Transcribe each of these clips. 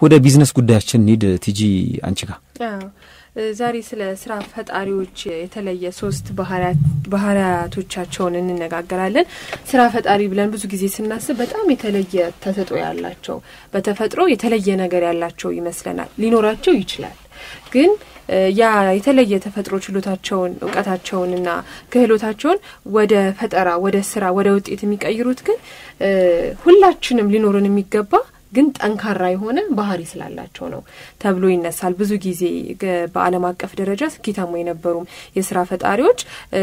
ወደ ቢዝነስ ጉዳያችን ኒድ ቲጂ አንቺ ጋር ዛሬ ስለ ስራ ፈጣሪዎች የተለየ ሶስት ባህሪያቶቻቸውን እንነጋገራለን። ስራ ፈጣሪ ብለን ብዙ ጊዜ ስናስብ በጣም የተለየ ተሰጥኦ ያላቸው በተፈጥሮ የተለየ ነገር ያላቸው ይመስለናል። ሊኖራቸው ይችላል ግን ያ የተለየ ተፈጥሮ ችሎታቸውን እውቀታቸውንና ክህሎታቸውን ወደ ፈጠራ፣ ወደ ስራ፣ ወደ ውጤት የሚቀይሩት ግን ሁላችንም ሊኖርን የሚገባ ግን ጠንካራ የሆነ ባህሪ ስላላቸው ነው ተብሎ ይነሳል። ብዙ ጊዜ በዓለም አቀፍ ደረጃ ስኬታማ የነበሩም የስራ ፈጣሪዎች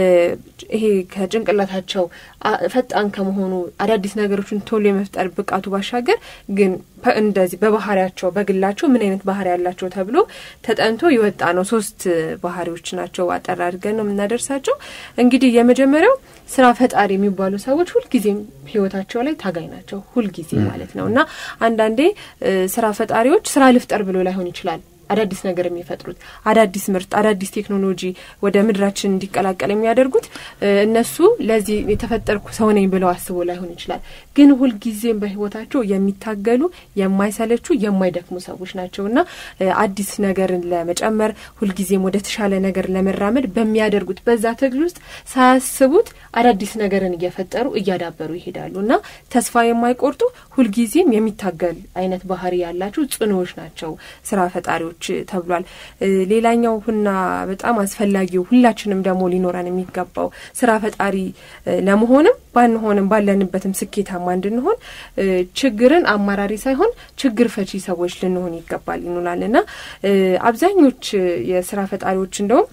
ይሄ ከጭንቅላታቸው ፈጣን ከመሆኑ አዳዲስ ነገሮችን ቶሎ የመፍጠር ብቃቱ ባሻገር ግን እንደዚህ በባህሪያቸው በግላቸው ምን አይነት ባህሪ ያላቸው ተብሎ ተጠንቶ የወጣ ነው። ሶስት ባህሪዎች ናቸው። አጠር አድርገን ነው የምናደርሳቸው። እንግዲህ የመጀመሪያው ስራ ፈጣሪ የሚባሉ ሰዎች ሁልጊዜም ህይወታቸው ላይ ታጋይ ናቸው። ሁልጊዜ ማለት ነው እና አንዳንዴ ስራ ፈጣሪዎች ስራ ልፍጠር ብሎ ላይሆን ይችላል አዳዲስ ነገር የሚፈጥሩት አዳዲስ ምርት፣ አዳዲስ ቴክኖሎጂ ወደ ምድራችን እንዲቀላቀል የሚያደርጉት እነሱ ለዚህ የተፈጠርኩ ሰው ነኝ ብለው አስበው ላይሆን ይችላል። ግን ሁልጊዜም በህይወታቸው የሚታገሉ የማይሰለቹ፣ የማይደክሙ ሰዎች ናቸው እና አዲስ ነገርን ለመጨመር ሁልጊዜም ወደ ተሻለ ነገር ለመራመድ በሚያደርጉት በዛ ትግል ውስጥ ሳያስቡት አዳዲስ ነገርን እየፈጠሩ እያዳበሩ ይሄዳሉ እና ተስፋ የማይቆርጡ ሁልጊዜም የሚታገል አይነት ባህሪ ያላቸው ጽኑዎች ናቸው ስራ ፈጣሪዎች ተብሏል። ሌላኛው ሁና በጣም አስፈላጊው ሁላችንም ደግሞ ሊኖረን የሚገባው ስራ ፈጣሪ ለመሆንም ባንሆንም ባለንበትም ስኬታማ እንድንሆን ችግርን አማራሪ ሳይሆን ችግር ፈቺ ሰዎች ልንሆን ይገባል ይኑላል እና አብዛኞች የስራ ፈጣሪዎች እንደውም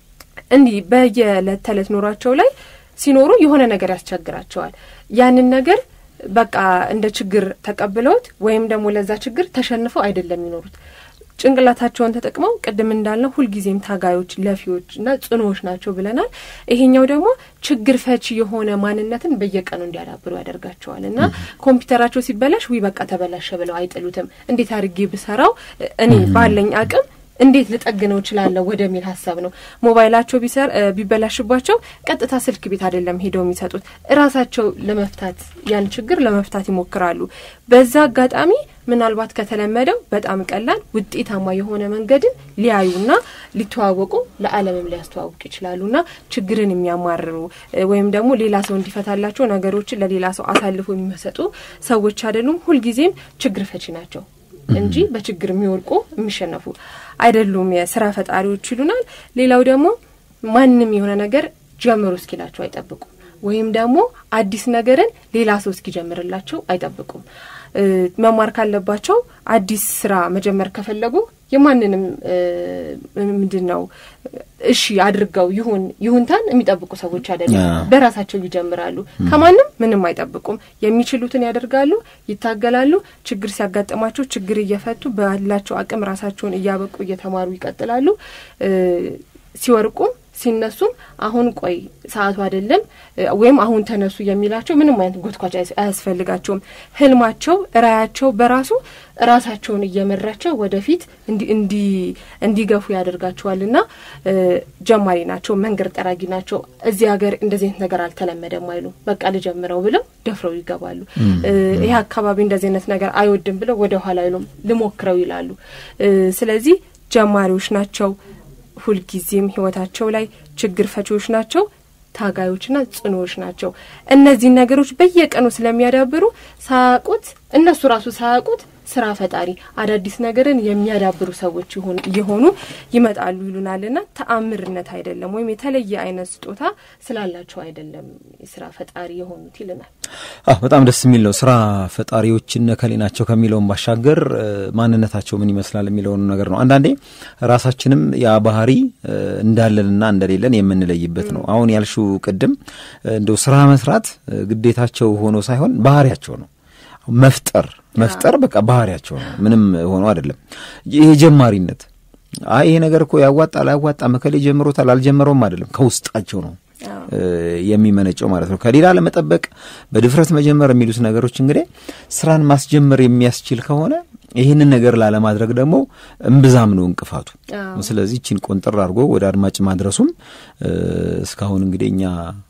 እንዲህ በየዕለት ተዕለት ኑሯቸው ላይ ሲኖሩ የሆነ ነገር ያስቸግራቸዋል። ያንን ነገር በቃ እንደ ችግር ተቀብለውት ወይም ደግሞ ለዛ ችግር ተሸንፈው አይደለም የሚኖሩት ጭንቅላታቸውን ተጠቅመው ቅድም እንዳልነው ሁልጊዜም ታጋዮች፣ ለፊዎች እና ጽኑዎች ናቸው ብለናል። ይሄኛው ደግሞ ችግር ፈቺ የሆነ ማንነትን በየቀኑ እንዲያዳብሩ ያደርጋቸዋል እና ኮምፒውተራቸው ሲበላሽ ዊ በቃ ተበላሸ ብለው አይጥሉትም። እንዴት አድርጌ ብሰራው እኔ ባለኝ አቅም እንዴት ልጠግነው እችላለሁ ወደሚል ሀሳብ ነው። ሞባይላቸው ቢሰር ቢበላሽባቸው ቀጥታ ስልክ ቤት አይደለም ሄደው የሚሰጡት እራሳቸው ለመፍታት ያን ችግር ለመፍታት ይሞክራሉ። በዛ አጋጣሚ ምናልባት ከተለመደው በጣም ቀላል ውጤታማ የሆነ መንገድን ሊያዩና ሊተዋወቁ ለዓለምም ሊያስተዋውቅ ይችላሉና ችግርን የሚያማርሩ ወይም ደግሞ ሌላ ሰው እንዲፈታላቸው ነገሮችን ለሌላ ሰው አሳልፎ የሚሰጡ ሰዎች አይደሉም። ሁልጊዜም ችግር ፈቺ ናቸው እንጂ በችግር የሚወድቁ የሚሸነፉ አይደሉም የስራ ፈጣሪዎች ይሉናል። ሌላው ደግሞ ማንም የሆነ ነገር ጀምሩ እስኪላቸው አይጠብቁም። ወይም ደግሞ አዲስ ነገርን ሌላ ሰው እስኪጀምርላቸው አይጠብቁም። መማር ካለባቸው አዲስ ስራ መጀመር ከፈለጉ የማንንም ምንድን ነው እሺ አድርገው ይሁን ይሁንታን የሚጠብቁ ሰዎች አይደለም። በራሳቸው ይጀምራሉ። ከማንም ምንም አይጠብቁም። የሚችሉትን ያደርጋሉ፣ ይታገላሉ። ችግር ሲያጋጥማቸው ችግር እየፈቱ ባላቸው አቅም ራሳቸውን እያበቁ እየተማሩ ይቀጥላሉ። ሲወርቁም ሲነሱም አሁን ቆይ ሰዓቱ አይደለም ወይም አሁን ተነሱ የሚላቸው ምንም አይነት ጎትኳች አያስፈልጋቸውም። ህልማቸው ራያቸው በራሱ ራሳቸውን እየመራቸው ወደፊት እንዲገፉ ያደርጋቸዋልና ጀማሪ ናቸው፣ መንገድ ጠራጊ ናቸው። እዚህ ሀገር እንደዚህ አይነት ነገር አልተለመደም አይሉ በቃ ልጀምረው ብለው ደፍረው ይገባሉ። ይህ አካባቢ እንደዚህ አይነት ነገር አይወድም ብለው ወደ ኋላ አይሉም፣ ልሞክረው ይላሉ። ስለዚህ ጀማሪዎች ናቸው። ሁልጊዜም ህይወታቸው ላይ ችግር ፈቺዎች ናቸው። ታጋዮችና ጽኑዎች ናቸው። እነዚህን ነገሮች በየቀኑ ስለሚያዳብሩ ሳያውቁት እነሱ ራሱ ሳያውቁት ስራ ፈጣሪ አዳዲስ ነገርን የሚያዳብሩ ሰዎች እየሆኑ ይመጣሉ ይሉናልና ተአምርነት አይደለም ወይም የተለየ አይነት ስጦታ ስላላቸው አይደለም ስራ ፈጣሪ የሆኑት ይልናል። በጣም ደስ የሚል ነው። ስራ ፈጣሪዎች እነከሌ ናቸው ከሚለውን ባሻገር ማንነታቸው ምን ይመስላል የሚለውን ነገር ነው። አንዳንዴ ራሳችንም ያ ባህሪ እንዳለንና እንደሌለን የምንለይበት ነው። አሁን ያልሽው ቅድም እንደው ስራ መስራት ግዴታቸው ሆኖ ሳይሆን ባህሪያቸው ነው። መፍጠር መፍጠር በቃ ባህሪያቸው ነው። ምንም ሆኖ አይደለም። ይሄ ጀማሪነት አይ ይሄ ነገር እኮ ያዋጣል አያዋጣም፣ መከሌ ጀምሮታል አልጀመረውም አይደለም፣ ከውስጣቸው ነው የሚመነጨው ማለት ነው። ከሌላ ለመጠበቅ በድፍረት መጀመር የሚሉት ነገሮች እንግዲህ ስራን ማስጀመር የሚያስችል ከሆነ ይህንን ነገር ላለማድረግ ደግሞ እምብዛም ነው እንቅፋቱ። ስለዚህ ይችን ቆንጥር አድርጎ ወደ አድማጭ ማድረሱም እስካሁን እንግዲህ እኛ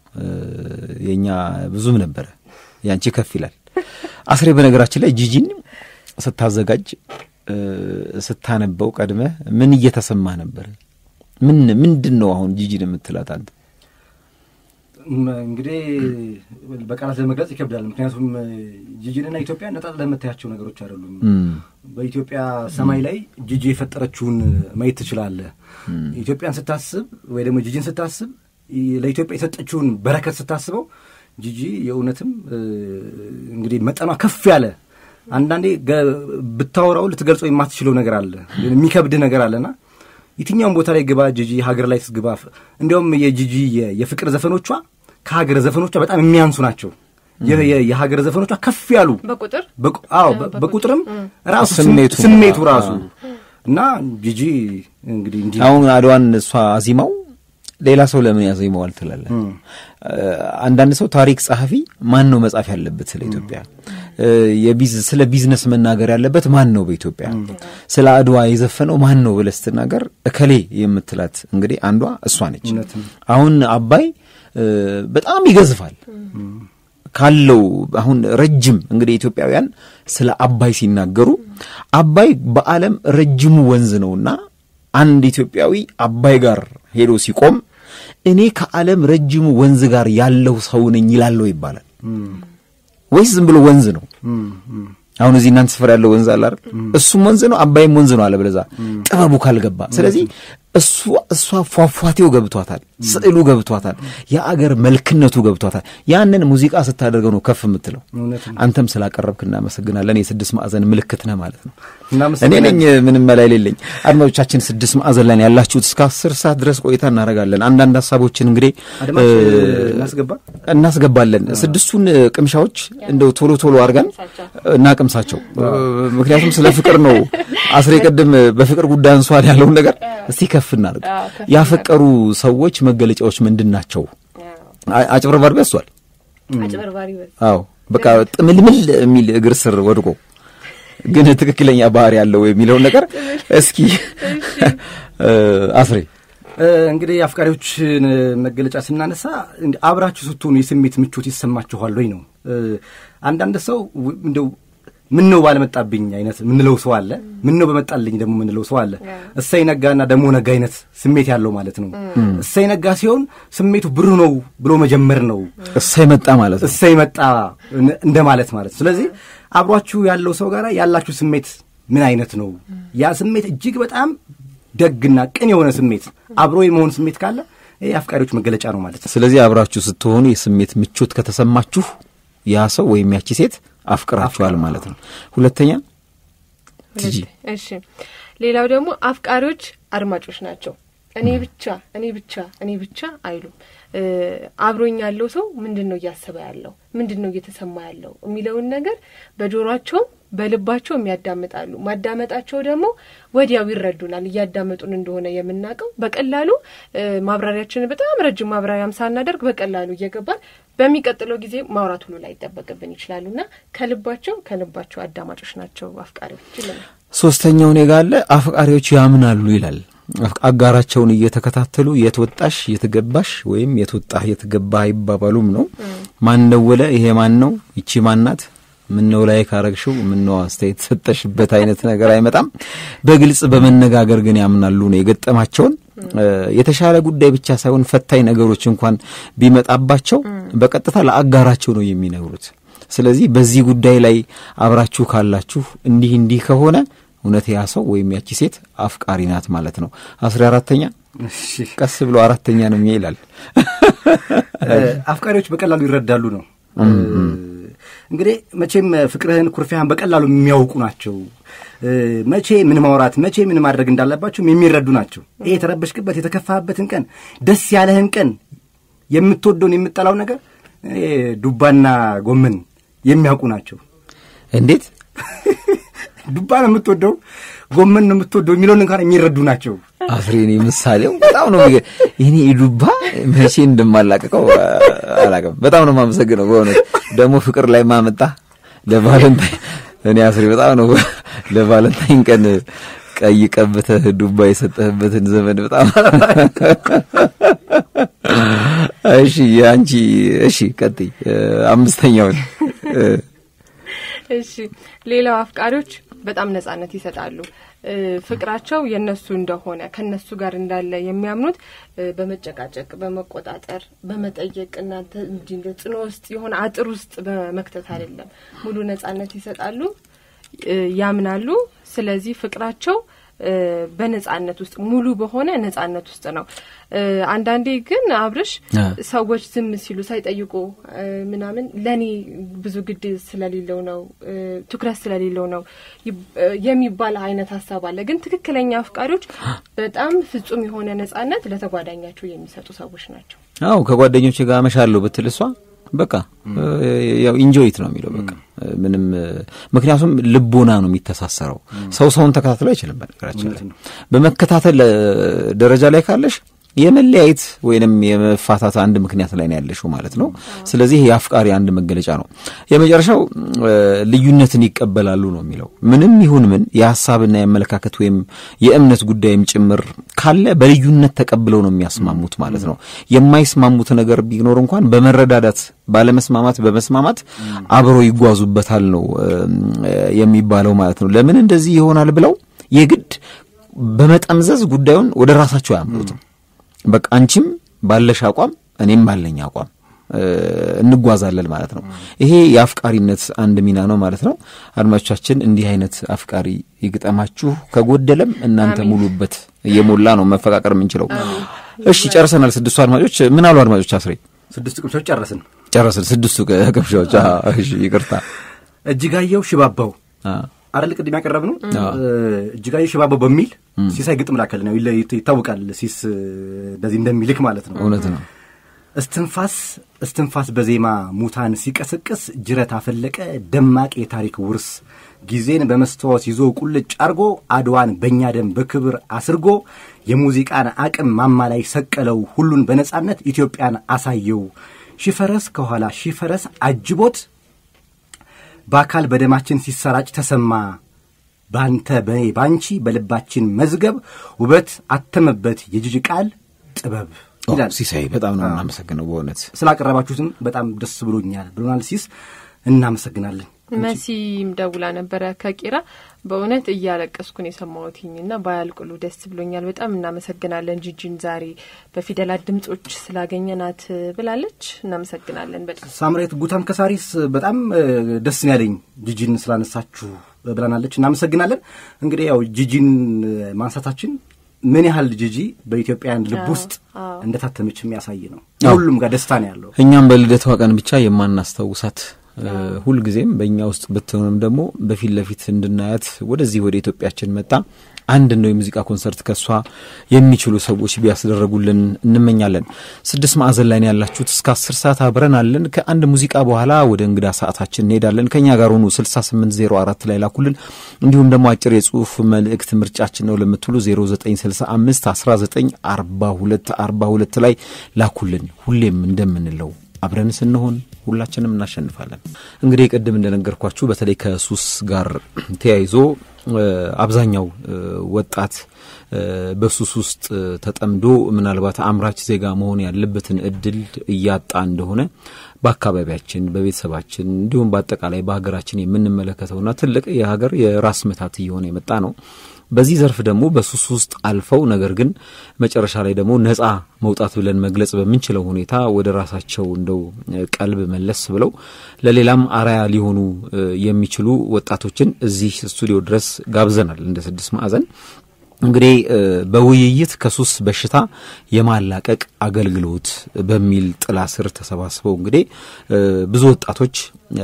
የእኛ ብዙም ነበረ፣ ያንቺ ከፍ ይላል። አስሬ በነገራችን ላይ ጂጂን ስታዘጋጅ ስታነበው ቀድመህ ምን እየተሰማ ነበር? ምን ምንድን ነው አሁን ጂጂን የምትላት አንተ? እንግዲህ በቃላት ለመግለጽ ይከብዳል። ምክንያቱም ጂጂንና ኢትዮጵያ ነጣጥለህ ለምታያቸው ነገሮች አይደሉም። በኢትዮጵያ ሰማይ ላይ ጂጂ የፈጠረችውን ማየት ትችላለህ። ኢትዮጵያን ስታስብ ወይ ደግሞ ጂጂን ስታስብ ለኢትዮጵያ የሰጠችውን በረከት ስታስበው ጂጂ የእውነትም እንግዲህ መጠኗ ከፍ ያለ አንዳንዴ ብታወራው ልትገልጸው የማትችለው ነገር አለ፣ የሚከብድህ ነገር አለና የትኛውም ቦታ ላይ ግባ ጂጂ ሀገር ላይ ትግባ። እንዲያውም የጂጂ የፍቅር ዘፈኖቿ ከሀገር ዘፈኖቿ በጣም የሚያንሱ ናቸው። የሀገር ዘፈኖቿ ከፍ ያሉ በቁጥር አዎ፣ በቁጥርም ራሱ ስሜቱ ስሜቱ ራሱ እና ጂጂ እንግዲህ እንዲህ አሁን አድዋን እሷ አዚማው ሌላ ሰው ለምን ያዜመዋል ትላለህ? አንዳንድ ሰው ታሪክ ጸሐፊ ማን ነው መጻፍ ያለበት ስለ ኢትዮጵያ? ስለ ቢዝነስ መናገር ያለበት ማን ነው በኢትዮጵያ? ስለ አድዋ የዘፈነው ማን ነው ብለህ ስትናገር እከሌ የምትላት እንግዲህ አንዷ እሷ ነች። አሁን አባይ በጣም ይገዝፋል ካለው አሁን ረጅም እንግዲህ ኢትዮጵያውያን ስለ አባይ ሲናገሩ አባይ በዓለም ረጅሙ ወንዝ ነውና አንድ ኢትዮጵያዊ አባይ ጋር ሄዶ ሲቆም እኔ ከዓለም ረጅሙ ወንዝ ጋር ያለው ሰው ነኝ ይላለው ይባላል ወይስ ዝም ብሎ ወንዝ ነው? አሁን እዚህ እናንተ ስፍራ ያለው ወንዝ አለ አይደል? እሱም ወንዝ ነው፣ አባይም ወንዝ ነው አለ ብለዛ ጥበቡ ካልገባ። ስለዚህ እሱ እሷ ፏፏቴው ገብቷታል፣ ስዕሉ ገብቷታል፣ የአገር መልክነቱ ገብቷታል። ያንን ሙዚቃ ስታደርገው ነው ከፍ የምትለው። አንተም ስላቀረብክ እናመሰግናለን። የስድስት ማዕዘን ምልክት ነህ ማለት ነው። እኔ ነኝ ምንም መላ የሌለኝ። አድማጮቻችን ስድስት ማዕዘን ላይ ያላችሁት እስከ አስር ሰዓት ድረስ ቆይታ እናደርጋለን። አንዳንድ ሀሳቦችን እንግዲህ እናስገባለን። ስድስቱን ቅምሻዎች እንደው ቶሎ ቶሎ አድርገን እናቅምሳቸው። ምክንያቱም ስለ ፍቅር ነው። አስሬ ቅድም በፍቅር ጉዳይ አንሷል ያለውን ነገር እስቲ ከፍ እናድርግ። ያፈቀሩ ሰዎች መገለጫዎች ምንድን ናቸው? አጭበርባሪ በዝቷል። አዎ በቃ ጥምልምል የሚል እግር ስር ወድቆ ግን ትክክለኛ ባህሪ ያለው የሚለውን ነገር እስኪ አስሬ እንግዲህ አፍቃሪዎችን መገለጫ ስናነሳ አብራችሁ ስትሆኑ የስሜት ምቾት ይሰማችኋል ወይ ነው። አንዳንድ ሰው እንደው ምን ነው ባለመጣብኝ አይነት ምንለው ሰው አለ። ምን ነው በመጣልኝ ደግሞ ምንለው ሰው አለ። እሰይ ነጋና ደግሞ ነጋ አይነት ስሜት ያለው ማለት ነው። እሰይ ነጋ ሲሆን ስሜቱ ብሩ ነው ብሎ መጀመር ነው። እሰይ መጣ ማለት ነው። እሰይ መጣ እንደማለት ማለት ነው። ስለዚህ አብሯችሁ ያለው ሰው ጋር ያላችሁ ስሜት ምን አይነት ነው? ያ ስሜት እጅግ በጣም ደግና ቅን የሆነ ስሜት አብሮ የመሆን ስሜት ካለ ይህ አፍቃሪዎች መገለጫ ነው ማለት ነው። ስለዚህ አብራችሁ ስትሆኑ የስሜት ምቾት ከተሰማችሁ ያ ሰው ወይም ያቺ ሴት አፍቅራችኋል ማለት ነው። ሁለተኛ ትጂ እሺ፣ ሌላው ደግሞ አፍቃሪዎች አድማጮች ናቸው። እኔ ብቻ እኔ ብቻ እኔ ብቻ አይሉም። አብሮኝ ያለው ሰው ምንድን ነው እያሰበ ያለው ምንድን ነው እየተሰማ ያለው የሚለውን ነገር በጆሯቸውም በልባቸውም ያዳምጣሉ። ማዳመጣቸው ደግሞ ወዲያው ይረዱናል። እያዳመጡን እንደሆነ የምናውቀው በቀላሉ ማብራሪያችንን በጣም ረጅም ማብራሪያም ሳናደርግ በቀላሉ እየገባን በሚቀጥለው ጊዜ ማውራት ሁሉ ላይ ይጠበቅብን ይችላሉ እና ከልባቸው ከልባቸው አዳማጮች ናቸው አፍቃሪዎች ይለናል። ሶስተኛው እኔ ጋ አለ አፍቃሪዎች ያምናሉ ይላል። አጋራቸውን እየተከታተሉ የት ወጣሽ የት ገባሽ ወይም የት ወጣህ የት ገባህ አይባባሉም ነው። ማን ደወለ? ይሄ ማን ነው? ይቺ ማናት? ምነው ላይ ካረግሽው ምነው አስተያየት ሰጠሽበት አይነት ነገር አይመጣም። በግልጽ በመነጋገር ግን ያምናሉ ነው የገጠማቸውን የተሻለ ጉዳይ ብቻ ሳይሆን ፈታኝ ነገሮች እንኳን ቢመጣባቸው በቀጥታ ለአጋራቸው ነው የሚነግሩት። ስለዚህ በዚህ ጉዳይ ላይ አብራችሁ ካላችሁ እንዲህ እንዲህ ከሆነ እውነት ያ ሰው ወይም ያቺ ሴት አፍቃሪ ናት ማለት ነው። አስራ አራተኛ ቀስ ብሎ አራተኛ ነው ይላል። አፍቃሪዎች በቀላሉ ይረዳሉ ነው እንግዲህ መቼም ፍቅርህን ኩርፊያህን በቀላሉ የሚያውቁ ናቸው። መቼ ምን ማውራት መቼ ምን ማድረግ እንዳለባቸውም የሚረዱ ናቸው። ይሄ የተረበሽክበት የተከፋህበትን ቀን ደስ ያለህን ቀን የምትወደውን የምጠላው ነገር ዱባና ጎመን የሚያውቁ ናቸው። እንዴት ዱባ ነው የምትወደው ጎመን ነው የምትወደው የሚለውን እንኳን የሚረዱ ናቸው። አፍሬኔ ምሳሌው በጣም ነው ይህኔ ዱባ መቼ እንደማላቀቀው አላውቅም። በጣም ነው የማመሰግነው በእውነት ደግሞ ፍቅር ላይ ማመጣ ለቫለንታይን እኔ አስሬ በጣም ነው ለቫለንታይን ቀን ቀይ ቀብተህ ዱባ የሰጠህበትን ዘመን በጣም እሺ፣ አንቺ እሺ፣ ቀጥይ አምስተኛውን እሺ ሌላው አፍቃሪዎች በጣም ነጻነት ይሰጣሉ። ፍቅራቸው የነሱ እንደሆነ ከነሱ ጋር እንዳለ የሚያምኑት በመጨቃጨቅ፣ በመቆጣጠር፣ በመጠየቅ እናንተ እንዲህ እንደ ጽኖ ውስጥ የሆነ አጥር ውስጥ በመክተት አይደለም። ሙሉ ነጻነት ይሰጣሉ፣ ያምናሉ። ስለዚህ ፍቅራቸው በነጻነት ውስጥ ሙሉ በሆነ ነጻነት ውስጥ ነው። አንዳንዴ ግን አብርሽ ሰዎች ዝም ሲሉ ሳይጠይቁ ምናምን ለእኔ ብዙ ግድ ስለሌለው ነው ትኩረት ስለሌለው ነው የሚባል አይነት ሀሳብ አለ። ግን ትክክለኛ አፍቃሪዎች በጣም ፍጹም የሆነ ነጻነት ለተጓዳኛቸው የሚሰጡ ሰዎች ናቸው። አዎ ከጓደኞች ጋር አመሻለሁ ብትል እሷ በቃ ያው ኢንጆይት ነው የሚለው በቃ ምንም ምክንያቱም ልቦና ነው የሚተሳሰረው። ሰው ሰውን ተከታትሎ አይችልም። በነገራችን ላይ በመከታተል ደረጃ ላይ ካለሽ የመለያየት ወይንም የመፋታት አንድ ምክንያት ላይ ነው ያለሽው ማለት ነው። ስለዚህ የአፍቃሪ አንድ መገለጫ ነው። የመጨረሻው ልዩነትን ይቀበላሉ ነው የሚለው። ምንም ይሁን ምን የሀሳብና የአመለካከት ወይም የእምነት ጉዳይም ጭምር ካለ በልዩነት ተቀብለው ነው የሚያስማሙት ማለት ነው። የማይስማሙት ነገር ቢኖር እንኳን በመረዳዳት ባለመስማማት በመስማማት አብረው ይጓዙበታል ነው የሚባለው ማለት ነው። ለምን እንደዚህ ይሆናል ብለው የግድ በመጠምዘዝ ጉዳዩን ወደ ራሳቸው አያምሩትም። በቃ አንቺም ባለሽ አቋም እኔም ባለኝ አቋም እንጓዛለን ማለት ነው። ይሄ የአፍቃሪነት አንድ ሚና ነው ማለት ነው። አድማጮቻችን እንዲህ አይነት አፍቃሪ ይግጠማችሁ፣ ከጎደለም እናንተ ሙሉበት። እየሞላ ነው መፈቃቀር የምንችለው። እሺ ጨርሰናል። ስድስቱ አድማጮች ምን አሉ? አድማጮች አስሬ ስድስቱ ቅምሻዎች ጨረስን ጨረስን። ስድስቱ ቅምሻዎች እሺ፣ ይቅርታ እጅጋየው ሽባባው አረል ቅድም ያቀረብ ነው እጅጋየሁ ሽባባው በሚል ሲሳይ ግጥም ላከል ነው ይታወቃል። ሲስ እንደዚህ እንደሚልክ ማለት ነው። እውነት ነው። እስትንፋስ እስትንፋስ በዜማ ሙታን ሲቀሰቅስ ጅረት አፈለቀ ደማቅ የታሪክ ውርስ ጊዜን በመስተዋት ይዞ ቁልጭ አርጎ አድዋን በእኛ ደም በክብር አስርጎ የሙዚቃን አቅም ማማ ላይ ሰቀለው ሁሉን በነጻነት ኢትዮጵያን አሳየው ሺፈረስ ከኋላ ሺፈረስ አጅቦት በአካል በደማችን ሲሰራጭ ተሰማ ባንተ በኔ ባንቺ በልባችን መዝገብ ውበት አተመበት የጅጅ ቃል ጥበብ ይላል ሲሳይ። በጣም ነው እናመሰግነው በእውነት ስላቀረባችሁትም በጣም ደስ ብሎኛል ብሎናል ሲስ። እናመሰግናለን። መሲም ደውላ ነበረ ከቄራ በእውነት እያለቀስኩን የሰማሁትኝ እና ባያልቅሉ ደስ ብሎኛል። በጣም እናመሰግናለን ጂጂን ዛሬ በፊደላት ድምጾች ስላገኘናት ብላለች። እናመሰግናለን በጣም ሳምሬት ጉታም ከሳሪስ በጣም ደስ ነው ያለኝ ጂጂን ስላነሳችሁ ብላናለች። እናመሰግናለን። እንግዲህ ያው ጂጂን ማንሳታችን ምን ያህል ጂጂ በኢትዮጵያውያን ልብ ውስጥ እንደታተመች የሚያሳይ ነው። ሁሉም ጋር ደስታ ነው ያለው። እኛም በልደቷ ቀን ብቻ የማናስታውሳት ሁልጊዜም በእኛ ውስጥ ብትሆንም ደግሞ በፊት ለፊት እንድናያት ወደዚህ ወደ ኢትዮጵያችን መጣ አንድ ነው የሙዚቃ ኮንሰርት ከሷ የሚችሉ ሰዎች ቢያስደረጉልን እንመኛለን። ስድስት ማዕዘን ላይ ያላችሁት እስከ አስር ሰዓት አብረን አለን። ከአንድ ሙዚቃ በኋላ ወደ እንግዳ ሰዓታችን እንሄዳለን። ከእኛ ጋር ሆኑ። ስልሳ ስምንት ዜሮ አራት ላይ ላኩልን። እንዲሁም ደግሞ አጭር የጽሁፍ መልእክት ምርጫችን ነው ለምትሉ ዜሮ ዘጠኝ ስልሳ አምስት አስራ ዘጠኝ አርባ ሁለት አርባ ሁለት ላይ ላኩልን። ሁሌም እንደምንለው አብረን ስንሆን ሁላችንም እናሸንፋለን። እንግዲህ ቅድም እንደነገርኳችሁ በተለይ ከሱስ ጋር ተያይዞ አብዛኛው ወጣት በሱስ ውስጥ ተጠምዶ ምናልባት አምራች ዜጋ መሆን ያለበትን እድል እያጣ እንደሆነ በአካባቢያችን፣ በቤተሰባችን እንዲሁም በአጠቃላይ በሀገራችን የምንመለከተውና ትልቅ የሀገር የራስ ምታት እየሆነ የመጣ ነው። በዚህ ዘርፍ ደግሞ በሱስ ውስጥ አልፈው ነገር ግን መጨረሻ ላይ ደግሞ ነጻ መውጣት ብለን መግለጽ በምንችለው ሁኔታ ወደ ራሳቸው እንደው ቀልብ መለስ ብለው ለሌላም አርአያ ሊሆኑ የሚችሉ ወጣቶችን እዚህ ስቱዲዮ ድረስ ጋብዘናል እንደ ስድስት ማዕዘን እንግዲህ በውይይት ከሱስ በሽታ የማላቀቅ አገልግሎት በሚል ጥላ ስር ተሰባስበው እንግዲህ ብዙ ወጣቶች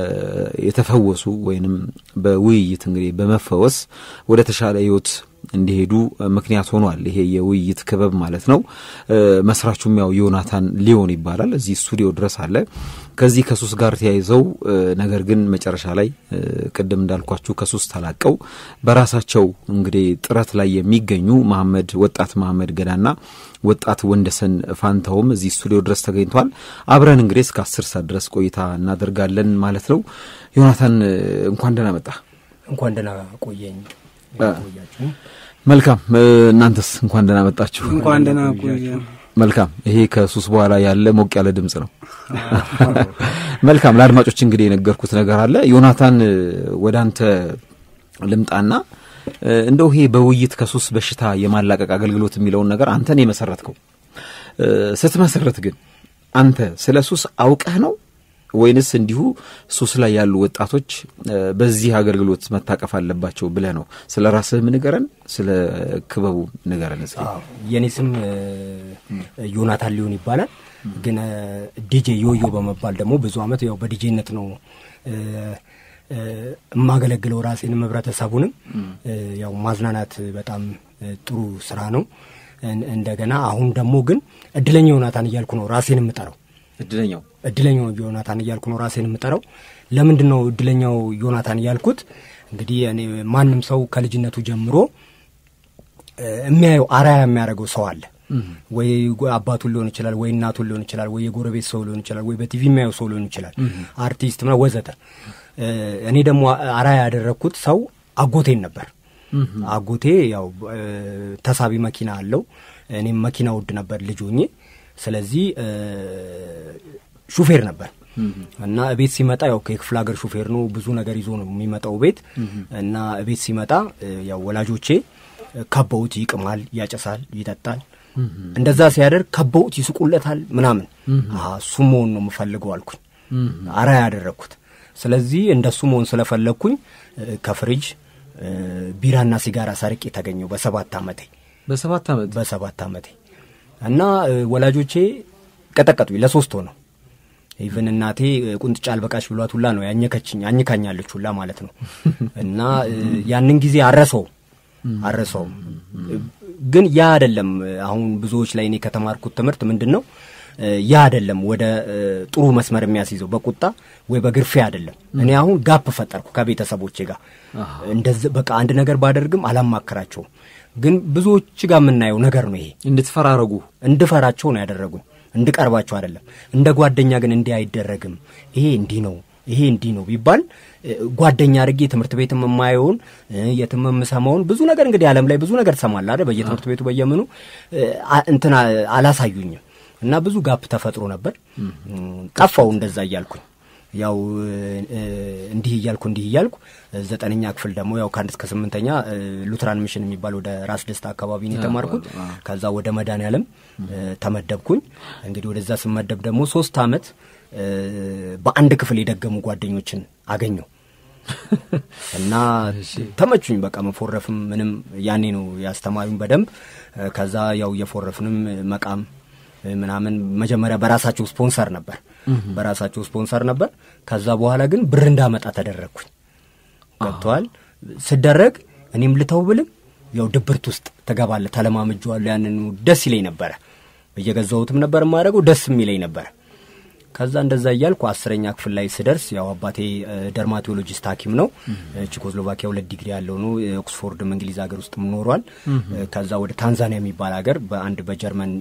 የተፈወሱ ወይንም በውይይት እንግዲህ በመፈወስ ወደ ተሻለ ሕይወት እንዲሄዱ ምክንያት ሆኗል። ይሄ የውይይት ክበብ ማለት ነው። መስራቹም ያው ዮናታን ሊዮን ይባላል። እዚህ ስቱዲዮ ድረስ አለ። ከዚህ ከሱስ ጋር ተያይዘው ነገር ግን መጨረሻ ላይ ቅድም እንዳልኳችሁ ከሱስ ተላቀው በራሳቸው እንግዲህ ጥረት ላይ የሚገኙ መሐመድ ወጣት መሐመድ ገዳና ወጣት ወንደሰን ፋንታውም እዚህ ስቱዲዮ ድረስ ተገኝቷል። አብረን እንግዲህ እስከ አስር ሰዓት ድረስ ቆይታ እናደርጋለን ማለት ነው። ዮናታን እንኳን ደህና መጣ። እንኳን ደህና ቆየኝ። መልካም እናንተስ እንኳን ደህና መጣችሁ። እንኳን ደህና ቆየ። መልካም ይሄ ከሱስ በኋላ ያለ ሞቅ ያለ ድምጽ ነው። መልካም ለአድማጮች እንግዲህ የነገርኩት ነገር አለ። ዮናታን ወደ አንተ ልምጣና እንደው ይሄ በውይይት ከሱስ በሽታ የማላቀቅ አገልግሎት የሚለውን ነገር አንተን የመሰረትከው ስትመሰረት ግን አንተ ስለ ሱስ አውቀህ ነው ወይንስ እንዲሁ ሱስ ላይ ያሉ ወጣቶች በዚህ አገልግሎት መታቀፍ አለባቸው ብለህ ነው? ስለ ራስህም ንገረን፣ ስለ ክበቡ ንገረን እስኪ። የእኔ ስም ዮናታን ሊሆን ይባላል። ግን ዲጄ ዮዮ በመባል ደግሞ ብዙ አመት ያው በዲጄነት ነው የማገለግለው ራሴንም ህብረተሰቡንም። ያው ማዝናናት በጣም ጥሩ ስራ ነው። እንደገና አሁን ደግሞ ግን እድለኛ ዮናታን እያልኩ ነው ራሴን የምጠራው። እድለኛው እድለኛው ዮናታን እያልኩ ነው ራሴን የምጠራው። ለምንድን ነው እድለኛው ዮናታን እያልኩት? እንግዲህ እኔ ማንም ሰው ከልጅነቱ ጀምሮ የሚያየው አርአያ የሚያደርገው ሰው አለ ወይ አባቱን ሊሆን ይችላል፣ ወይ እናቱን ሊሆን ይችላል፣ ወይ የጎረቤት ሰው ሊሆን ይችላል፣ ወይ በቲቪ የሚያየው ሰው ሊሆን ይችላል፣ አርቲስት ምና ወዘተ። እኔ ደግሞ አርአያ ያደረግኩት ሰው አጎቴን ነበር። አጎቴ ያው ተሳቢ መኪና አለው። እኔም መኪና ውድ ነበር ልጅ ሆኜ። ስለዚህ ሹፌር ነበር እና ቤት ሲመጣ ያው የክፍለ ሀገር ሹፌር ነው፣ ብዙ ነገር ይዞ ነው የሚመጣው ቤት እና ቤት ሲመጣ ያው ወላጆቼ ከበውት ይቅማል፣ ያጨሳል፣ ይጠጣል። እንደዛ ሲያደርግ ከበውት ይስቁለታል ምናምን። እሱ መሆን ነው የምፈልገው አልኩኝ፣ አርአያ ያደረግኩት። ስለዚህ እንደሱ መሆን ስለፈለግኩኝ ከፍሪጅ ቢራና ሲጋራ ሰርቄ ተገኘው በሰባት ዓመቴ በሰባት ዓመት በሰባት ዓመቴ እና ወላጆቼ ቀጠቀጡኝ ለሶስት ሆነው ኢቨን እናቴ ቁንጥጫ አልበቃሽ ብሏት ሁላ ነው ያኘከችኝ አኝካኛለች ሁላ ማለት ነው። እና ያንን ጊዜ አረሰው አረሰውም። ግን ያ አይደለም አሁን ብዙዎች ላይ እኔ ከተማርኩት ትምህርት ምንድን ነው ያ አይደለም ወደ ጥሩ መስመር የሚያስይዘው በቁጣ ወይ በግርፊያ አይደለም። እኔ አሁን ጋፕ ፈጠርኩ ከቤተሰቦቼ ጋር እንደዚህ በቃ አንድ ነገር ባደርግም አላማክራቸውም። ግን ብዙዎች ጋር የምናየው ነገር ነው ይሄ እንድትፈራረጉ እንድፈራቸው ነው ያደረጉኝ እንድቀርባቸው አይደለም። እንደ ጓደኛ ግን እንዲህ አይደረግም፣ ይሄ እንዲህ ነው፣ ይሄ እንዲህ ነው ቢባል ጓደኛ አድርጌ ትምህርት ቤት የማየውን የትም የምሰማውን ብዙ ነገር እንግዲህ ዓለም ላይ ብዙ ነገር ትሰማለህ አይደል? በየትምህርት ቤቱ በየምኑ እንትን አላሳዩኝም እና ብዙ ጋፕ ተፈጥሮ ነበር። ጠፋው እንደዛ እያልኩኝ ያው እንዲህ እያልኩ እንዲህ እያልኩ ዘጠነኛ ክፍል ደግሞ ያው ከአንድ እስከ ስምንተኛ ሉትራን ሚሽን የሚባል ወደ ራስ ደስታ አካባቢ ነው የተማርኩት። ከዛ ወደ መድኃኔዓለም ተመደብኩኝ። እንግዲህ ወደዛ ስመደብ ደግሞ ሶስት አመት በአንድ ክፍል የደገሙ ጓደኞችን አገኘው እና ተመቹኝ። በቃ መፎረፍም ምንም ያኔ ነው ያስተማሩኝ በደንብ። ከዛ ያው እየፎረፍንም መቃም ምናምን መጀመሪያ በራሳቸው ስፖንሰር ነበር በራሳቸው ስፖንሰር ነበር። ከዛ በኋላ ግን ብር እንዳመጣ ተደረግኩኝ። ገብተዋል ስደረግ እኔም ልተው ብልም ያው ድብርት ውስጥ ትገባለህ። ተለማምጄዋለሁ። ያንን ደስ ይለኝ ነበረ። እየገዛሁትም ነበር የማደርገው ደስ የሚለኝ ነበረ። ከዛ እንደዛ እያልኩ አስረኛ ክፍል ላይ ስደርስ ያው አባቴ ደርማቶሎጂስት ሐኪም ነው። ቼኮስሎቫኪያ ሁለት ዲግሪ ያለው ነው። ኦክስፎርድም እንግሊዝ ሀገር ውስጥ ኖሯል። ከዛ ወደ ታንዛኒያ የሚባል ሀገር በአንድ በጀርመን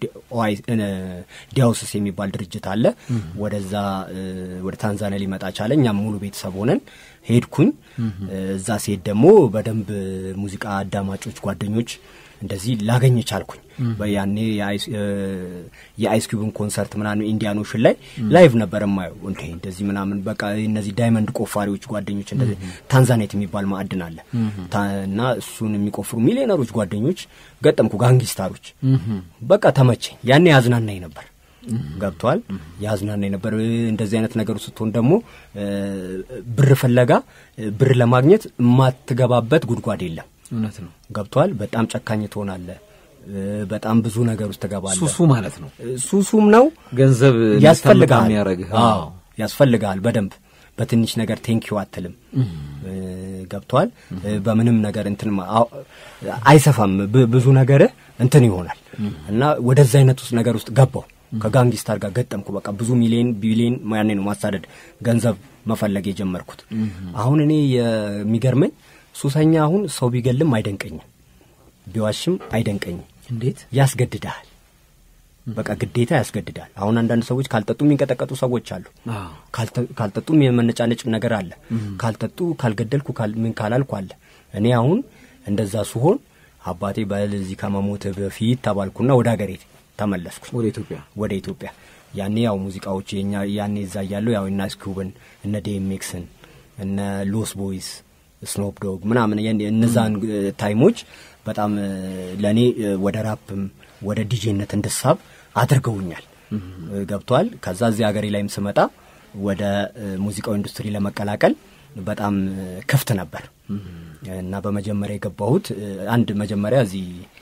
ዲያውስስ የሚባል ድርጅት አለ። ወደዛ ወደ ታንዛኒያ ሊመጣ ቻለ። እኛም ሙሉ ቤተሰብ ሆነን ሄድኩኝ። እዛ ሲሄድ ደግሞ በደንብ ሙዚቃ አዳማጮች ጓደኞች እንደዚህ ላገኝ ቻልኩኝ። ያኔ የአይስኪዩብን ኮንሰርት ምናምን ኢንዲያኖሽን ላይ ላይቭ ነበር የማየው። እንደ እንደዚህ ምናምን በቃ እነዚህ ዳይመንድ ቆፋሪዎች ጓደኞች እንደዚህ ታንዛኔት የሚባል ማዕድን አለ እና እሱን የሚቆፍሩ ሚሊዮነሮች ጓደኞች ገጠምኩ፣ ጋንጊስታሮች። በቃ ተመቸኝ። ያኔ ያዝናናኝ ነበር። ገብቷል። ያዝናናኝ ነበር። እንደዚህ አይነት ነገሩ ስትሆን ደግሞ ብር ፍለጋ ብር ለማግኘት የማትገባበት ጉድጓድ የለም። እውነት ነው። ገብቷል። በጣም ጨካኝ ትሆናለህ። በጣም ብዙ ነገር ውስጥ ትገባለህ። ሱሱ ማለት ነው። ሱሱም ነው። ገንዘብ ያስፈልግሃል፣ የሚያደርግህ አዎ ያስፈልግሃል። በደንብ በትንሽ ነገር ቴንኪው አትልም። ገብቷል። በምንም ነገር እንትን አይሰፋም። ብዙ ነገርህ እንትን ይሆናል እና ወደዛ አይነት ውስጥ ነገር ውስጥ ገባው። ከጋንጊስታር ጋር ገጠምኩ። በቃ ብዙ ሚሊዮን ቢሊዮን ያኔ ነው ማሳደድ ገንዘብ መፈለግ የጀመርኩት። አሁን እኔ የሚገርመኝ ሱሰኛ አሁን ሰው ቢገልም አይደንቀኝም፣ ቢዋሽም አይደንቀኝም። እንዴት ያስገድዳል። በቃ ግዴታ ያስገድዳል። አሁን አንዳንድ ሰዎች ካልጠጡ የሚንቀጠቀጡ ሰዎች አሉ። ካልጠጡም የመነጫነጭ ነገር አለ። ካልጠጡ ካልገደልኩ ምን ካላልኩ አለ። እኔ አሁን እንደዛ ስሆን አባቴ በዚህ ከመሞት በፊት ተባልኩና ወደ ሀገሬ ተመለስኩ። ወደ ኢትዮጵያ ወደ ኢትዮጵያ ያኔ ያው ሙዚቃዎች የኛ ያኔ እዛ እያለሁ ያው እነ አይስኪዩብን እነ ዴኤምኤክስን እነ ሎስ ቦይስ ስኖፕ ዶግ ምናምን እነዛን ታይሞች በጣም ለእኔ ወደ ራፕም ወደ ዲጄነት እንድሳብ አድርገውኛል። ገብቷል። ከዛ እዚህ ሀገሬ ላይም ስመጣ ወደ ሙዚቃው ኢንዱስትሪ ለመቀላቀል በጣም ክፍት ነበር እና በመጀመሪያ የገባሁት አንድ መጀመሪያ እዚህ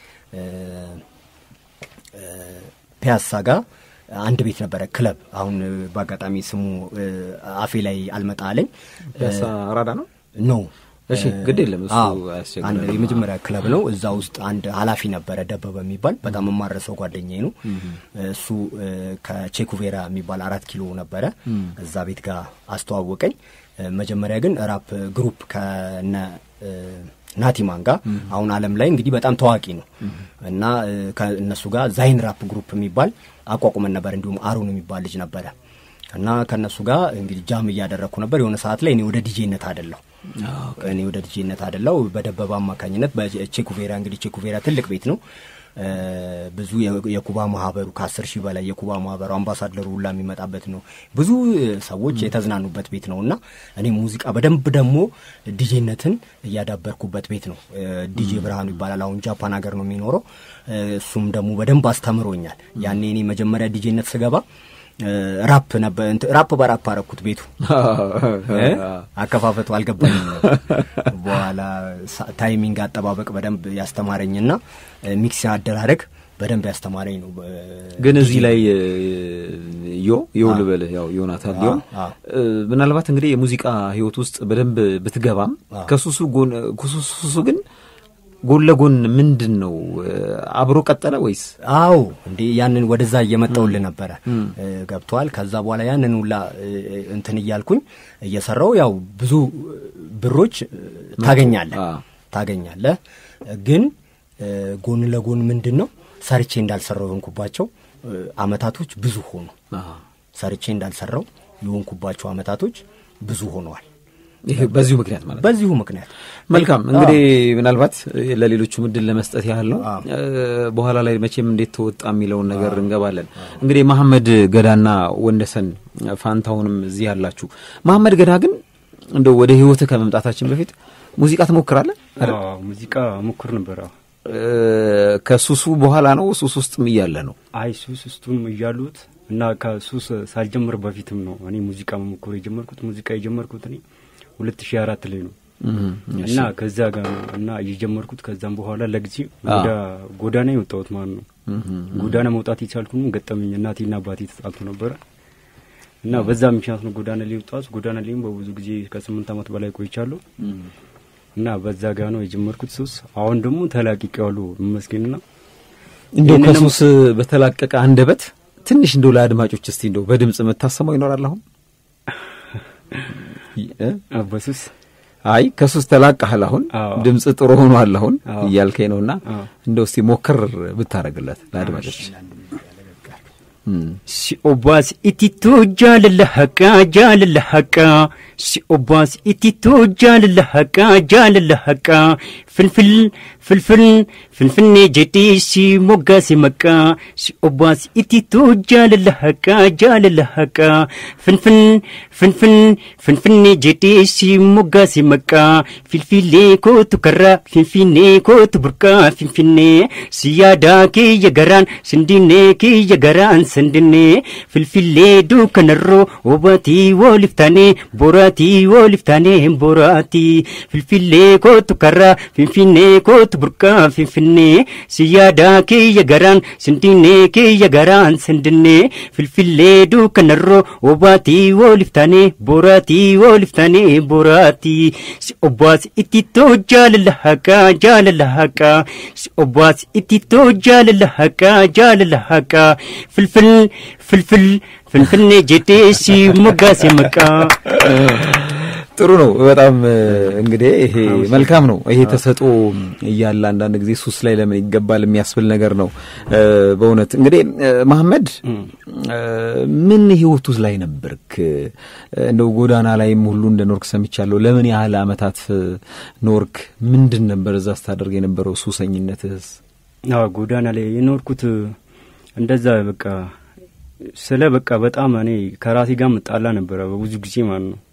ፒያሳ ጋር አንድ ቤት ነበረ ክለብ። አሁን በአጋጣሚ ስሙ አፌ ላይ አልመጣ አለኝ። ፒያሳ አራዳ ነው ኖ እሺ ግድ የለም እሱ አንድ የመጀመሪያ ክለብ ነው። እዛ ውስጥ አንድ ኃላፊ ነበረ ደበበ የሚባል በጣም የማረሰው ጓደኛዬ ነው። እሱ ከቼኩቬራ የሚባል አራት ኪሎ ነበረ። እዛ ቤት ጋር አስተዋወቀኝ። መጀመሪያ ግን ራፕ ግሩፕ ከነ ናቲማን ጋር አሁን ዓለም ላይ እንግዲህ በጣም ታዋቂ ነው እና ከእነሱ ጋር ዛይን ራፕ ግሩፕ የሚባል አቋቁመን ነበር። እንዲሁም አሩን የሚባል ልጅ ነበረ እና ከእነሱ ጋር እንግዲህ ጃም እያደረግኩ ነበር። የሆነ ሰዓት ላይ እኔ ወደ ዲጄነት አደለሁ እኔ ወደ ዲጄነት አደለው በደበበ አማካኝነት በቼኩቬራ እንግዲህ ቼኩቬራ ትልቅ ቤት ነው። ብዙ የኩባ ማህበሩ ከአስር ሺህ በላይ የኩባ ማህበሩ አምባሳደሩ ሁላ የሚመጣበት ነው። ብዙ ሰዎች የተዝናኑበት ቤት ነው እና እኔ ሙዚቃ በደንብ ደግሞ ዲጄነትን እያዳበርኩበት ቤት ነው። ዲጄ ብርሃኑ ይባላል። አሁን ጃፓን ሀገር ነው የሚኖረው። እሱም ደግሞ በደንብ አስተምሮኛል። ያኔ እኔ መጀመሪያ ዲጄነት ስገባ ራፕ ነበር ራፕ በራፕ አረኩት ቤቱ አከፋፈቱ አልገባኝም በኋላ ታይሚንግ አጠባበቅ በደንብ ያስተማረኝና ሚክስ አደራረግ በደንብ ያስተማረኝ ነው ግን እዚህ ላይ ዮ ዮ ልበልህ ያው ዮናታን ሊሆን ምናልባት እንግዲህ የሙዚቃ ህይወት ውስጥ በደንብ ብትገባም ከሱሱ ጎን ከሱሱ ግን ጎን ለጎን ምንድን ነው አብሮ ቀጠለ ወይስ? አዎ እንዴ ያንን ወደዛ እየመጣውል ነበረ ገብተዋል። ከዛ በኋላ ያንን ሁላ እንትን እያልኩኝ እየሰራው ያው ብዙ ብሮች ታገኛለህ ታገኛለህ። ግን ጎን ለጎን ምንድን ነው ሰርቼ እንዳልሰራው የሆንኩባቸው አመታቶች ብዙ ሆኑ። ሰርቼ እንዳልሰራው የሆንኩባቸው አመታቶች ብዙ ሆነዋል። ይሄ በዚሁ ምክንያት ማለት በዚሁ ምክንያት መልካም እንግዲህ ምናልባት ለሌሎቹ ምድል ለመስጠት ያህል ነው። በኋላ ላይ መቼም እንዴት ተወጣ የሚለውን ነገር እንገባለን። እንግዲህ መሐመድ ገዳና ወንደሰን ፋንታሁንም እዚህ ያላችሁ። መሐመድ ገዳ ግን እንደው ወደ ህይወትህ ከመምጣታችን በፊት ሙዚቃ ትሞክራለህ? ሙዚቃ ሞክር ነበር። ከሱሱ በኋላ ነው ሱስ ውስጥም እያለ ነው? አይ ሱስ ውስጡም እያሉት እና ከሱስ ሳልጀምር በፊትም ነው እኔ ሙዚቃ መሞከር የጀመርኩት። ሙዚቃ የጀመርኩት እኔ ሁለት ሺህ አራት ላይ ነው እና ከዛ ጋር ነው እና እየጀመርኩት ከዛም በኋላ ለጊዜ ወደ ጎዳና የወጣሁት ማለት ነው። ጎዳና መውጣት የቻልኩም ገጠመኝ እናቴና አባቴ ተጣልቶ ነበረ እና በዛ ምክንያት ነው ጎዳና ላይ የወጣሁት። ጎዳና ላይም በብዙ ጊዜ ከስምንት ዓመት በላይ ቆይቻለሁ እና በዛ ጋ ነው የጀመርኩት ሱስ። አሁን ደግሞ ተላቅቄዋለሁ ይመስገንና እንደው ከሱስ በተላቀቀ አንደበት ትንሽ እንደው ለአድማጮች እስቲ እንደው በድምጽ የምታሰማው ይኖራል አሁን በሱስ አይ ከሱስ ተላቀሃል። አሁን ድምጽ ጥሩ ሆኗል አሁን እያልከኝ ነውና እንደው እስቲ ሞክር ብታረግለት ለአድማጮች። ሲኦባስ ኢቲቱ ጃልለሐቃ ጃልለሐቃ ሲኦባስ ኢቲቱ ጃልለሐቃ ጃልለሐቃ ፍልፍል ፍልፍል ፍንፍኔ ጀዲ ሲሞጋሲ መቃ ሲኦባስ ኢቲቱ ጃልለሐቃ ጃልለሐቃ ፍንፍን ፍንፍን ፍንፍኔ ጀዲ ሲሞጋሲ መቃ ፊልፊሌ ኮቱ ከራ ፊንፊኔ ኮቱ ቡርቃ ፊንፊኔ ሲያዳ ኪየ ገራን ስንዲኔ ኪየ ገራን ስንድኔ ፍልፊሌ ዱከነሮ ወባቲ ወሊፍታኔ ቦራቲ ወሊፍታኔ ቦራቲ ፊልፊሌ ኮቱ ከራ ፊንፊኔ ኮቱ ቡርቃ ፊንፊኔ ሲያዳ ኪየ ገራን ስንዲኔ ኪየ ገራን ስንድኔ ፍልፊሌ ዱከነሮ ወባቲ ወሊፍታኔ ቦራቲ ወሊፍታኔ ቦራቲ ሲኦባስ ኢቲቶ ጃልለሐቃ ጃልለሐቃ ሲኦባስ ኢቲቶ ጃልለሐቃ ጃልለሐቃ ፍልፍል ፍልፍል ፍልፍልኔ ጀዴ ሲሞጋሴ መቃ ጥሩ ነው በጣም እንግዲህ ይሄ መልካም ነው። ይሄ ተሰጦ እያለ አንዳንድ ጊዜ ሱስ ላይ ለምን ይገባል የሚያስብል ነገር ነው። በእውነት እንግዲህ መሐመድ ምን ህይወቱ ላይ ነበርክ? እንደው ጎዳና ላይም ሁሉ እንደ ኖርክ ሰምቻለሁ። ለምን ያህል አመታት ኖርክ? ምንድን ነበር እዛ ስታደርግ የነበረው ሱሰኝነትህስ? ጎዳና ላይ የኖርኩት እንደዛ በቃ ስለ በቃ በጣም እኔ ከራሴ ጋር ምጣላ ነበረ በብዙ ጊዜ ማለት ነው።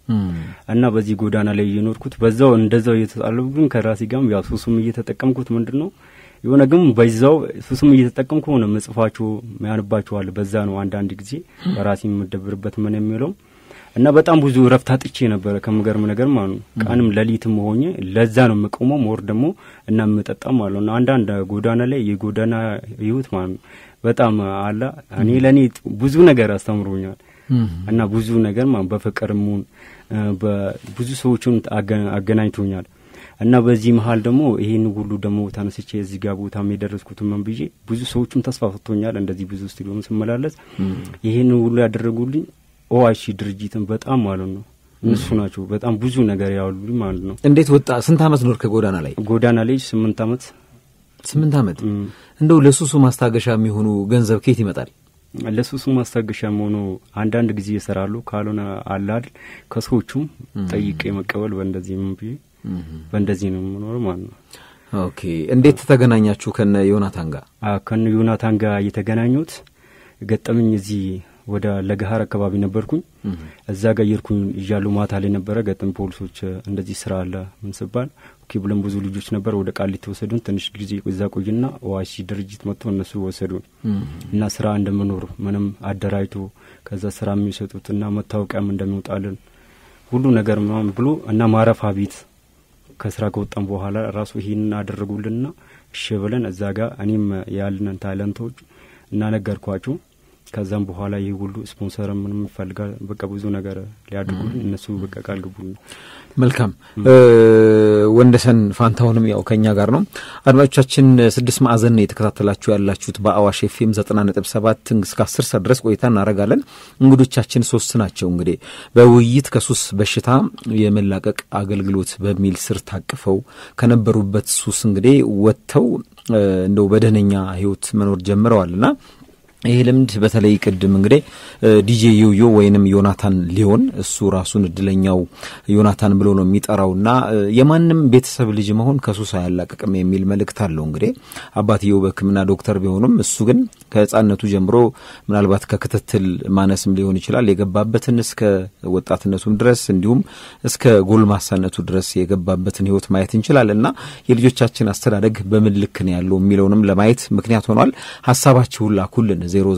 እና በዚህ ጎዳና ላይ እየኖርኩት በዛው እንደዛው እየተጣለሁ ግን ከራሴ ጋርም ያው ሱሱም እየተጠቀምኩት ምንድን ነው የሆነ ግን በዛው ሱሱም እየተጠቀምኩ ሆነ መጽፋችሁ ያንባችኋል። በዛ ነው አንዳንድ ጊዜ በራሴ የምደብርበት ምን የሚለው እና በጣም ብዙ እረፍት አጥቼ ነበረ ከምገርም ነገር ማለት ነው። ቀንም ሌሊትም ሆኜ ለዛ ነው የምቆመው ሞር ደግሞ እና የምጠጣም ማለት ነው። አንዳንድ ጎዳና ላይ የጎዳና ህይወት ማለት ነው በጣም አላ እኔ ለእኔ ብዙ ነገር አስተምሮኛል እና ብዙ ነገር ማለት በፍቅርም ሆን በብዙ ሰዎችን አገናኝቶኛል እና በዚህ መሀል ደግሞ ይሄን ሁሉ ደግሞ ተነስቼ እዚህ ጋር ቦታም የደረስኩት ምን ብዬ ብዙ ሰዎችም ተስፋ ሰጥቶኛል። እንደዚህ ብዙ ስቱዲዮም ስመላለስ ይሄን ሁሉ ያደረጉልኝ ኦአይሲ ድርጅትን በጣም ማለት ነው እነሱ ናቸው በጣም ብዙ ነገር ያሉልኝ ማለት ነው። እንዴት ወጣ? ስንት አመት ኖር ከጎዳና ላይ? ጎዳና ላይ ስምንት አመት ስምንት አመት። እንደው ለሱሱ ማስታገሻ የሚሆኑ ገንዘብ ከየት ይመጣል? ለሱሱ ማስታገሻ መሆኑ አንዳንድ ጊዜ ይሰራሉ። ካልሆነ አላል ከሰዎቹም ጠይቄ መቀበል በእንደዚህ ምን ብዬ በእንደዚህ ነው የምኖረው ማለት ነው። ኦኬ። እንዴት ተገናኛችሁ ከነ ዮናታን ጋር? ከነ ዮናታን ጋር የተገናኙት ገጠመኝ እዚህ ወደ ለገሀር አካባቢ ነበርኩኝ። እዛ ጋር እየሄድኩኝ እያሉ ማታ ላይ ነበረ ገጠም ፖሊሶች እንደዚህ ስራ አለ ምን ስባል ኦኬ ብለን ብዙ ልጆች ነበር ወደ ቃሊቲ ወሰዱን። ትንሽ ጊዜ እዛ ቆይና ኦአይሲ ድርጅት መጥቶ እነሱ ወሰዱን እና ስራ እንደምኖር ምንም አደራጅቶ ከዛ ስራ የሚሰጡት እና መታወቂያም እንደሚወጣልን ሁሉ ነገር ምናምን ብሎ እና ማረፋ ቤት ከስራ ከወጣን በኋላ ራሱ ይሄንን አደረጉልንና እሺ ብለን እዛ ጋር እኔም ያልንን ታለንቶች እና ነገርኳቸው። ከዛም በኋላ ይህ ሁሉ ስፖንሰር ምንም ይፈልጋል በቃ ብዙ ነገር ሊያድርጉልን እነሱ በቃ ቃል ግቡልን። መልካም ወንደሰን ፋንታሁንም ያው ከኛ ጋር ነው። አድማጮቻችን ስድስት ማዕዘን የተከታተላችሁ ያላችሁት በአዋሽ ኤፍኤም ዘጠና ነጥብ ሰባት እስከ አስር ሰዓት ድረስ ቆይታ እናደርጋለን። እንግዶቻችን ሶስት ናቸው። እንግዲህ በውይይት ከሱስ በሽታ የመላቀቅ አገልግሎት በሚል ስር ታቅፈው ከነበሩበት ሱስ እንግዲህ ወጥተው እንደው በደህነኛ ህይወት መኖር ጀምረዋልና ይህ ልምድ በተለይ ቅድም እንግዲህ ዲጄ ዮዮ ወይንም ዮናታን ሊሆን እሱ ራሱን እድለኛው ዮናታን ብሎ ነው የሚጠራውና የማንም ቤተሰብ ልጅ መሆን ከሱስ አያላቅቅም የሚል መልእክት አለው። እንግዲህ አባትየው በሕክምና ዶክተር ቢሆኑም እሱ ግን ከህፃነቱ ጀምሮ ምናልባት ከክትትል ማነስም ሊሆን ይችላል የገባበትን እስከ ወጣትነቱም ድረስ እንዲሁም እስከ ጎልማሳነቱ ድረስ የገባበትን ህይወት ማየት እንችላለን እና የልጆቻችን አስተዳደግ በምን ልክ ነው ያለው የሚለውንም ለማየት ምክንያት ሆኗል። ሀሳባችሁን ላኩልን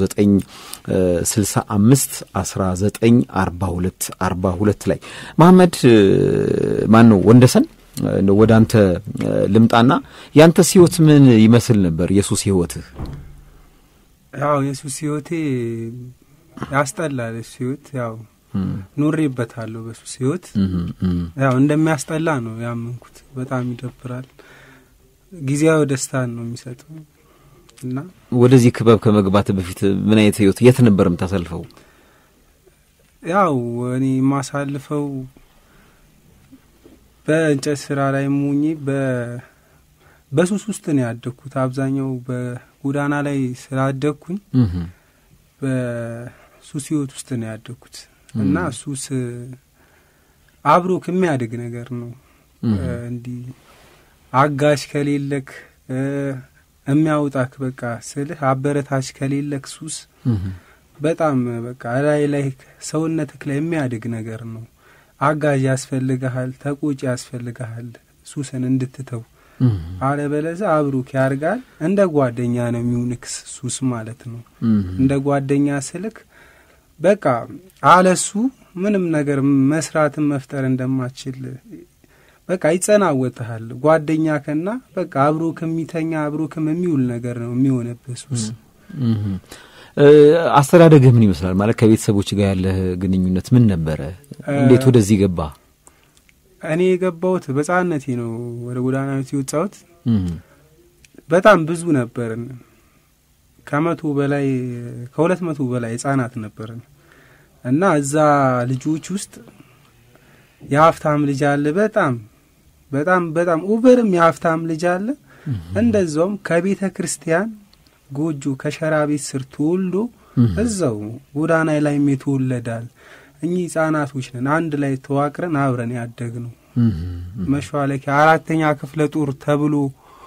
0965 1942 42 ላይ መሐመድ ማን ነው ወንደሰን ወደ አንተ ልምጣና ያንተስ ህይወት ምን ይመስል ነበር? የሱስ ህይወትህ? ያው የሱስ ህይወቴ ያስጠላል። የሱስ ህይወት ያው ኑሬበታለሁ። በሱስ ህይወት ያው እንደሚያስጠላ ነው ያመንኩት። በጣም ይደብራል። ጊዜያዊ ደስታን ነው የሚሰጠው እና ወደዚህ ክበብ ከመግባት በፊት ምን አይነት ህይወት የት ነበር የምታሳልፈው? ያው እኔ የማሳልፈው በእንጨት ስራ ላይ ሙኜ በሱስ ውስጥ ነው ያደግኩት። አብዛኛው በጎዳና ላይ ስላደግኩኝ በሱስ ህይወት ውስጥ ነው ያደግኩት እና ሱስ አብሮ ከሚያድግ ነገር ነው። እንዲህ አጋሽ ከሌለክ የሚያውጣክ በቃ ስልህ አበረታች ከሌለክ ሱስ በጣም በቃ ላይ ላይ ሰውነትክ ላይ የሚያድግ ነገር ነው። አጋዥ ያስፈልግሃል፣ ተቆጪ ያስፈልግሃል ሱስን እንድትተው። አለበለዛ አብሩክ ያርጋል። እንደ ጓደኛ ነው የሚውንክስ ሱስ ማለት ነው። እንደ ጓደኛ ስልክ በቃ አለሱ ምንም ነገር መስራትን መፍጠር እንደማችል በቃ ይጸናወትሃል። ጓደኛ ከና በቃ አብሮ ከሚተኛ አብሮ ከም የሚውል ነገር ነው የሚሆነብህ ሱስ። አስተዳደግህ ምን ይመስላል? ማለት ከቤተሰቦች ጋር ያለህ ግንኙነት ምን ነበረ? እንዴት ወደዚህ ገባ? እኔ የገባሁት በሕፃንነቴ ነው ወደ ጎዳና ቤት የወጣሁት። በጣም ብዙ ነበርን። ከመቶ በላይ ከሁለት መቶ በላይ ህጻናት ነበርን እና እዛ ልጆች ውስጥ የሀብታም ልጅ አለ። በጣም በጣም በጣም ኡቨርም የሀብታም ልጅ አለ። እንደዛውም ከቤተ ክርስቲያን ጎጆ ከሸራ ቤት ስር ተወልዶ እዛው ጎዳና ላይም የተወለዳል። እኚህ ህጻናቶች ነን አንድ ላይ ተዋቅረን አብረን ያደግ ነው። መሿለኪያ አራተኛ ክፍለ ጦር ተብሎ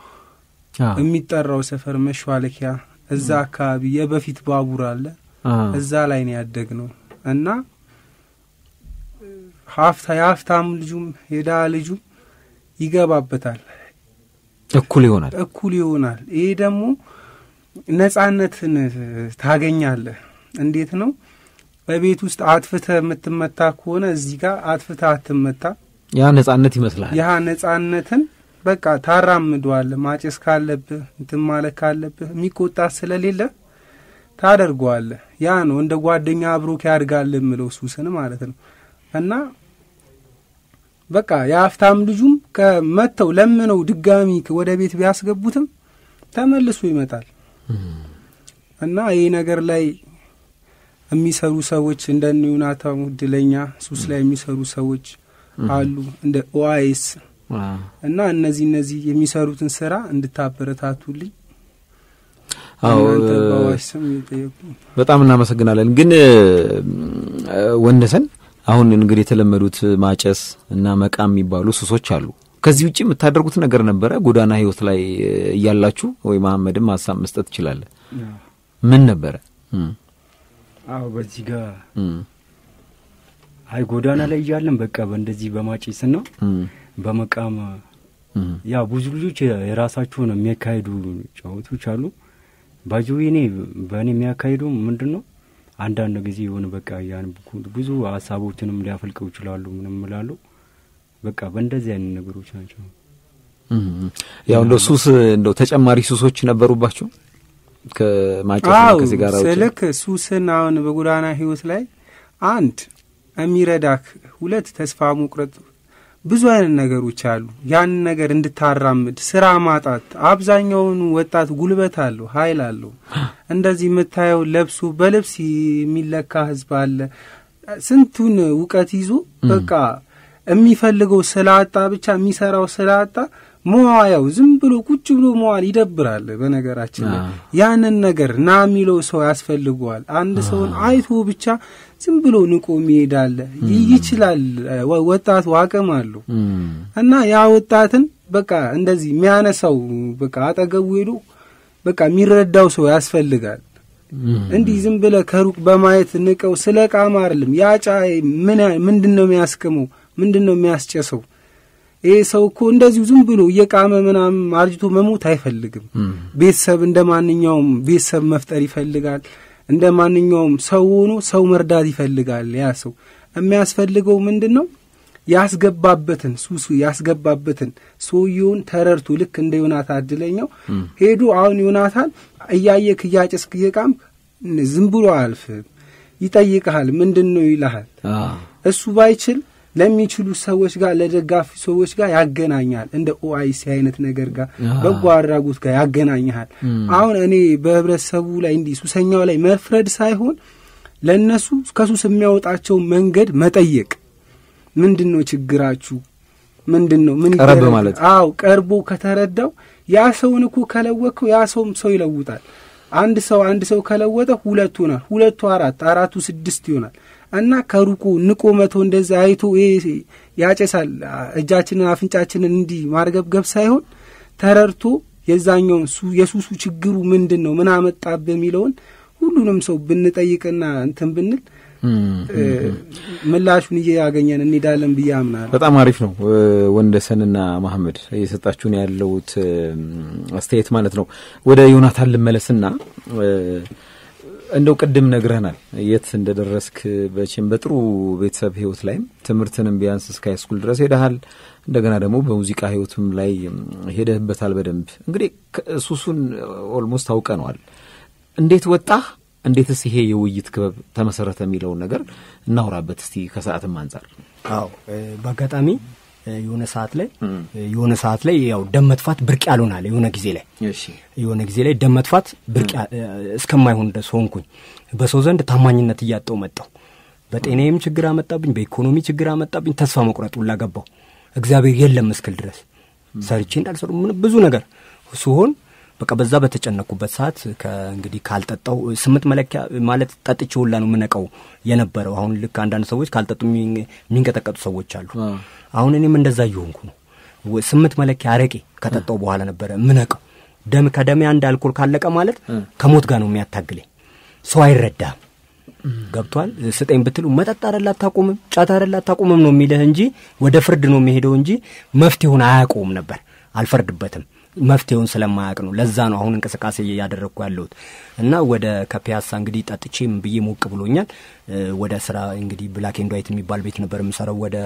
የሚጠራው ሰፈር መሿለኪያ፣ እዛ አካባቢ የበፊት ባቡር አለ። እዛ ላይ ነው ያደግ ነው እና ሀፍታ የሀፍታም ልጁም የድሃ ልጁም ይገባበታል፣ እኩል ይሆናል። እኩል ይሆናል። ይሄ ደግሞ ነጻነትን ታገኛለህ። እንዴት ነው? በቤት ውስጥ አጥፍተህ የምትመታ ከሆነ እዚህ ጋር አጥፍተህ አትመታ። ያ ነጻነት ይመስላል። ያ ነጻነትን በቃ ታራምደዋለህ። ማጨስ ካለብህ እንትን ማለት ካለብህ የሚቆጣ ስለሌለ ታደርገዋለህ። ያ ነው እንደ ጓደኛ አብሮክ ያድጋል የምለው ሱስን ማለት ነው። እና በቃ የሀብታም ልጁም ከመተው ለምነው ድጋሚ ወደ ቤት ቢያስገቡትም ተመልሶ ይመጣል። እና ይህ ነገር ላይ የሚሰሩ ሰዎች እንደ ዮናታን እድለኛ ሱስ ላይ የሚሰሩ ሰዎች አሉ እንደ ኦአይስ እና እነዚህ እነዚህ የሚሰሩትን ስራ እንድታበረታቱልኝ አዎ እናንተ በአዋሽ ስም እየጠየቁ በጣም እናመሰግናለን። ግን ወንደሰን አሁን እንግዲህ የተለመዱት ማጨስ እና መቃም የሚባሉ ሱሶች አሉ። ከዚህ ውጭ የምታደርጉት ነገር ነበረ ጎዳና ህይወት ላይ እያላችሁ ወይ መሐመድም ሀሳብ መስጠት ትችላለህ። ምን ነበረ? አዎ በዚህ ጋር አይ ጎዳና ላይ እያለን በቃ በእንደዚህ በማጨስ ነው በመቃም ያ ብዙ ልጆች የራሳቸውን የሚያካሂዱ ጨዋታዎች አሉ። ባጅዌ እኔ በእኔ የሚያካሂዱ ምንድን ነው አንዳንድ ጊዜ የሆነ በቃ ያን ብዙ ሀሳቦችንም ሊያፈልቀው ይችላሉ። ምንም እላለሁ በቃ በእንደዚህ አይነት ነገሮች ናቸው። ያው እንደው ሱስ እንደው ተጨማሪ ሱሶች ነበሩባቸው ከማጨስ አዎ ከሲጋራ ውጭ? ስልክ ሱስን አሁን በጎዳና ህይወት ላይ አንድ የሚረዳክ፣ ሁለት ተስፋ መቁረጥ፣ ብዙ አይነት ነገሮች አሉ። ያንን ነገር እንድታራምድ ስራ ማጣት። አብዛኛውን ወጣት ጉልበት አለው፣ ኃይል አለው። እንደዚህ የምታየው ለብሶ በልብስ የሚለካ ህዝብ አለ። ስንቱን እውቀት ይዞ በቃ የሚፈልገው ስላጣ ብቻ የሚሰራው ስላጣ መዋያው ዝም ብሎ ቁጭ ብሎ መዋል ይደብራል። በነገራችን ላይ ያንን ነገር ና የሚለው ሰው ያስፈልገዋል። አንድ ሰውን አይቶ ብቻ ዝም ብሎ ንቆ ይሄዳል። ይችላል፣ ወጣቱ አቅም አለው እና ያ ወጣትን በቃ እንደዚህ የሚያነሳው በቃ አጠገቡ ሄዶ በቃ የሚረዳው ሰው ያስፈልጋል። እንዲህ ዝም ብለ ከሩቅ በማየት ንቀው ስለ ቃማ አይደለም። ያ ጫ ምንድን ነው የሚያስቅመው? ምንድን ነው የሚያስጨሰው? ይሄ ሰው እኮ እንደዚሁ ዝም ብሎ እየቃመ ምናምን አርጅቶ መሞት አይፈልግም። ቤተሰብ እንደ ማንኛውም ቤተሰብ መፍጠር ይፈልጋል። እንደ ማንኛውም ሰው ሆኖ ሰው መርዳት ይፈልጋል። ያ ሰው የሚያስፈልገው ምንድን ነው? ያስገባበትን ሱሱ ያስገባበትን ሰውየውን ተረድቶ ልክ እንደ ዮናታን እድለኛው ሄዶ አሁን ዮናታን እያየክ እያጨስክ እየቃም ዝም ብሎ አያልፍም። ይጠይቅሃል። ምንድን ነው ይልሃል። እሱ ባይችል ለሚችሉ ሰዎች ጋር ለደጋፊ ሰዎች ጋር ያገናኛል። እንደ ኦአይሲ አይነት ነገር ጋር በጎ አድራጎት ጋር ያገናኝሃል። አሁን እኔ በህብረተሰቡ ላይ እንዲህ ሱሰኛው ላይ መፍረድ ሳይሆን ለእነሱ ከሱስ የሚያወጣቸው መንገድ መጠየቅ። ምንድን ነው ችግራችሁ? ምንድን ነው ምን ቀረብ ይደረግ? ማለት። አዎ ቀርቦ ከተረዳው ያ ሰውን እኮ ከለወቅከው ያ ሰውም ሰው ይለውጣል። አንድ ሰው አንድ ሰው ከለወጠ ሁለቱ ይሆናል። ሁለቱ አራት፣ አራቱ ስድስት ይሆናል። እና ከሩቁ ንቆ መቶ እንደዛ አይቶ ይሄ ያጨሳል እጃችንን አፍንጫችንን እንዲህ ማርገብገብ ሳይሆን ተረድቶ የዛኛውን ሱ- የሱሱ ችግሩ ምንድን ነው ምን አመጣብህ የሚለውን ሁሉንም ሰው ብንጠይቅና እንትን ብንል እ፣ ምላሹን እያገኘን እንሄዳለን ብዬ አምናለሁ። በጣም አሪፍ ነው። ወንደሰንና መሐመድ እየሰጣችሁን ያለውት አስተያየት ማለት ነው። ወደ ዮናታን ልመለስና እ፣ እንደው ቅድም ነግረህናል የት እንደደረስክ በቼም በጥሩ ቤተሰብ ህይወት ላይም ትምህርትንም ቢያንስ እስከ ሃይስኩል ድረስ ሄደሃል። እንደገና ደግሞ በሙዚቃ ህይወትም ላይ ሄደህበታል በደንብ እንግዲህ ከ- ሱሱን ኦልሞስት አውቀነዋል። እንዴት ወጣህ? እንዴትስ ይሄ የውይይት ክበብ ተመሰረተ የሚለውን ነገር እናውራበት እስቲ ከሰዓትም አንጻር አዎ እ፣ በአጋጣሚ እ፣ የሆነ ሰዓት ላይ እ፣ የሆነ ሰዓት ላይ ያው ደም መጥፋት ብርቅ ያልሆናል የሆነ ጊዜ ላይ እሺ የሆነ ጊዜ ላይ ደም መጥፋት ብርቅ ያ- እ፣ እስከማይሆን ድረስ ሆንኩኝ። በሰው ዘንድ ታማኝነት እያጣው መጣው። በጤናዬም ችግር አመጣብኝ፣ በኢኮኖሚ ችግር አመጣብኝ። ተስፋ መቁረጥ ሁላ ገባው። እግዚአብሔር የለም እስክል ድረስ ሰርቼ እንዳልሰሩ ምን ብዙ ነገር ሲሆን በቃ በዛ በተጨነኩበት ሰዓት ከእንግዲህ ካልጠጣው ስምንት መለኪያ ማለት ጠጥቼ ሁላ ነው የምነቀው የነበረው። አሁን ልክ አንዳንድ ሰዎች ካልጠጡ የሚን- የሚንቀጠቀጡ ሰዎች አሉ። አሁን እኔም እንደዛ እየሆንኩ ነው። ወ- ስምንት መለኪያ አረቄ ከጠጣው በኋላ ነበረ ምነቀው። ደም ከደሜ አንድ አልኮል ካለቀ ማለት ከሞት ጋር ነው የሚያታግለኝ። ሰው አይረዳም። ገብቷል። ስጠኝ ብትሉ መጠጥ አይደል አታቁምም፣ ጫት አይደል አታቁምም ነው የሚልህ እንጂ ወደ ፍርድ ነው የሚሄደው እንጂ መፍትሄውን አያውቀውም ነበር። አልፈርድበትም መፍትሄውን ስለማያውቅ ነው። ለዛ ነው አሁን እንቅስቃሴ እያደረግኩ ያለሁት እና ወደ ከፒያሳ እንግዲህ ጠጥቼም ብዬ ሞቅ ብሎኛል። ወደ ስራ እንግዲህ ብላክ ኤንድ ዋይት የሚባል ቤት ነበር የምሰራው ወደ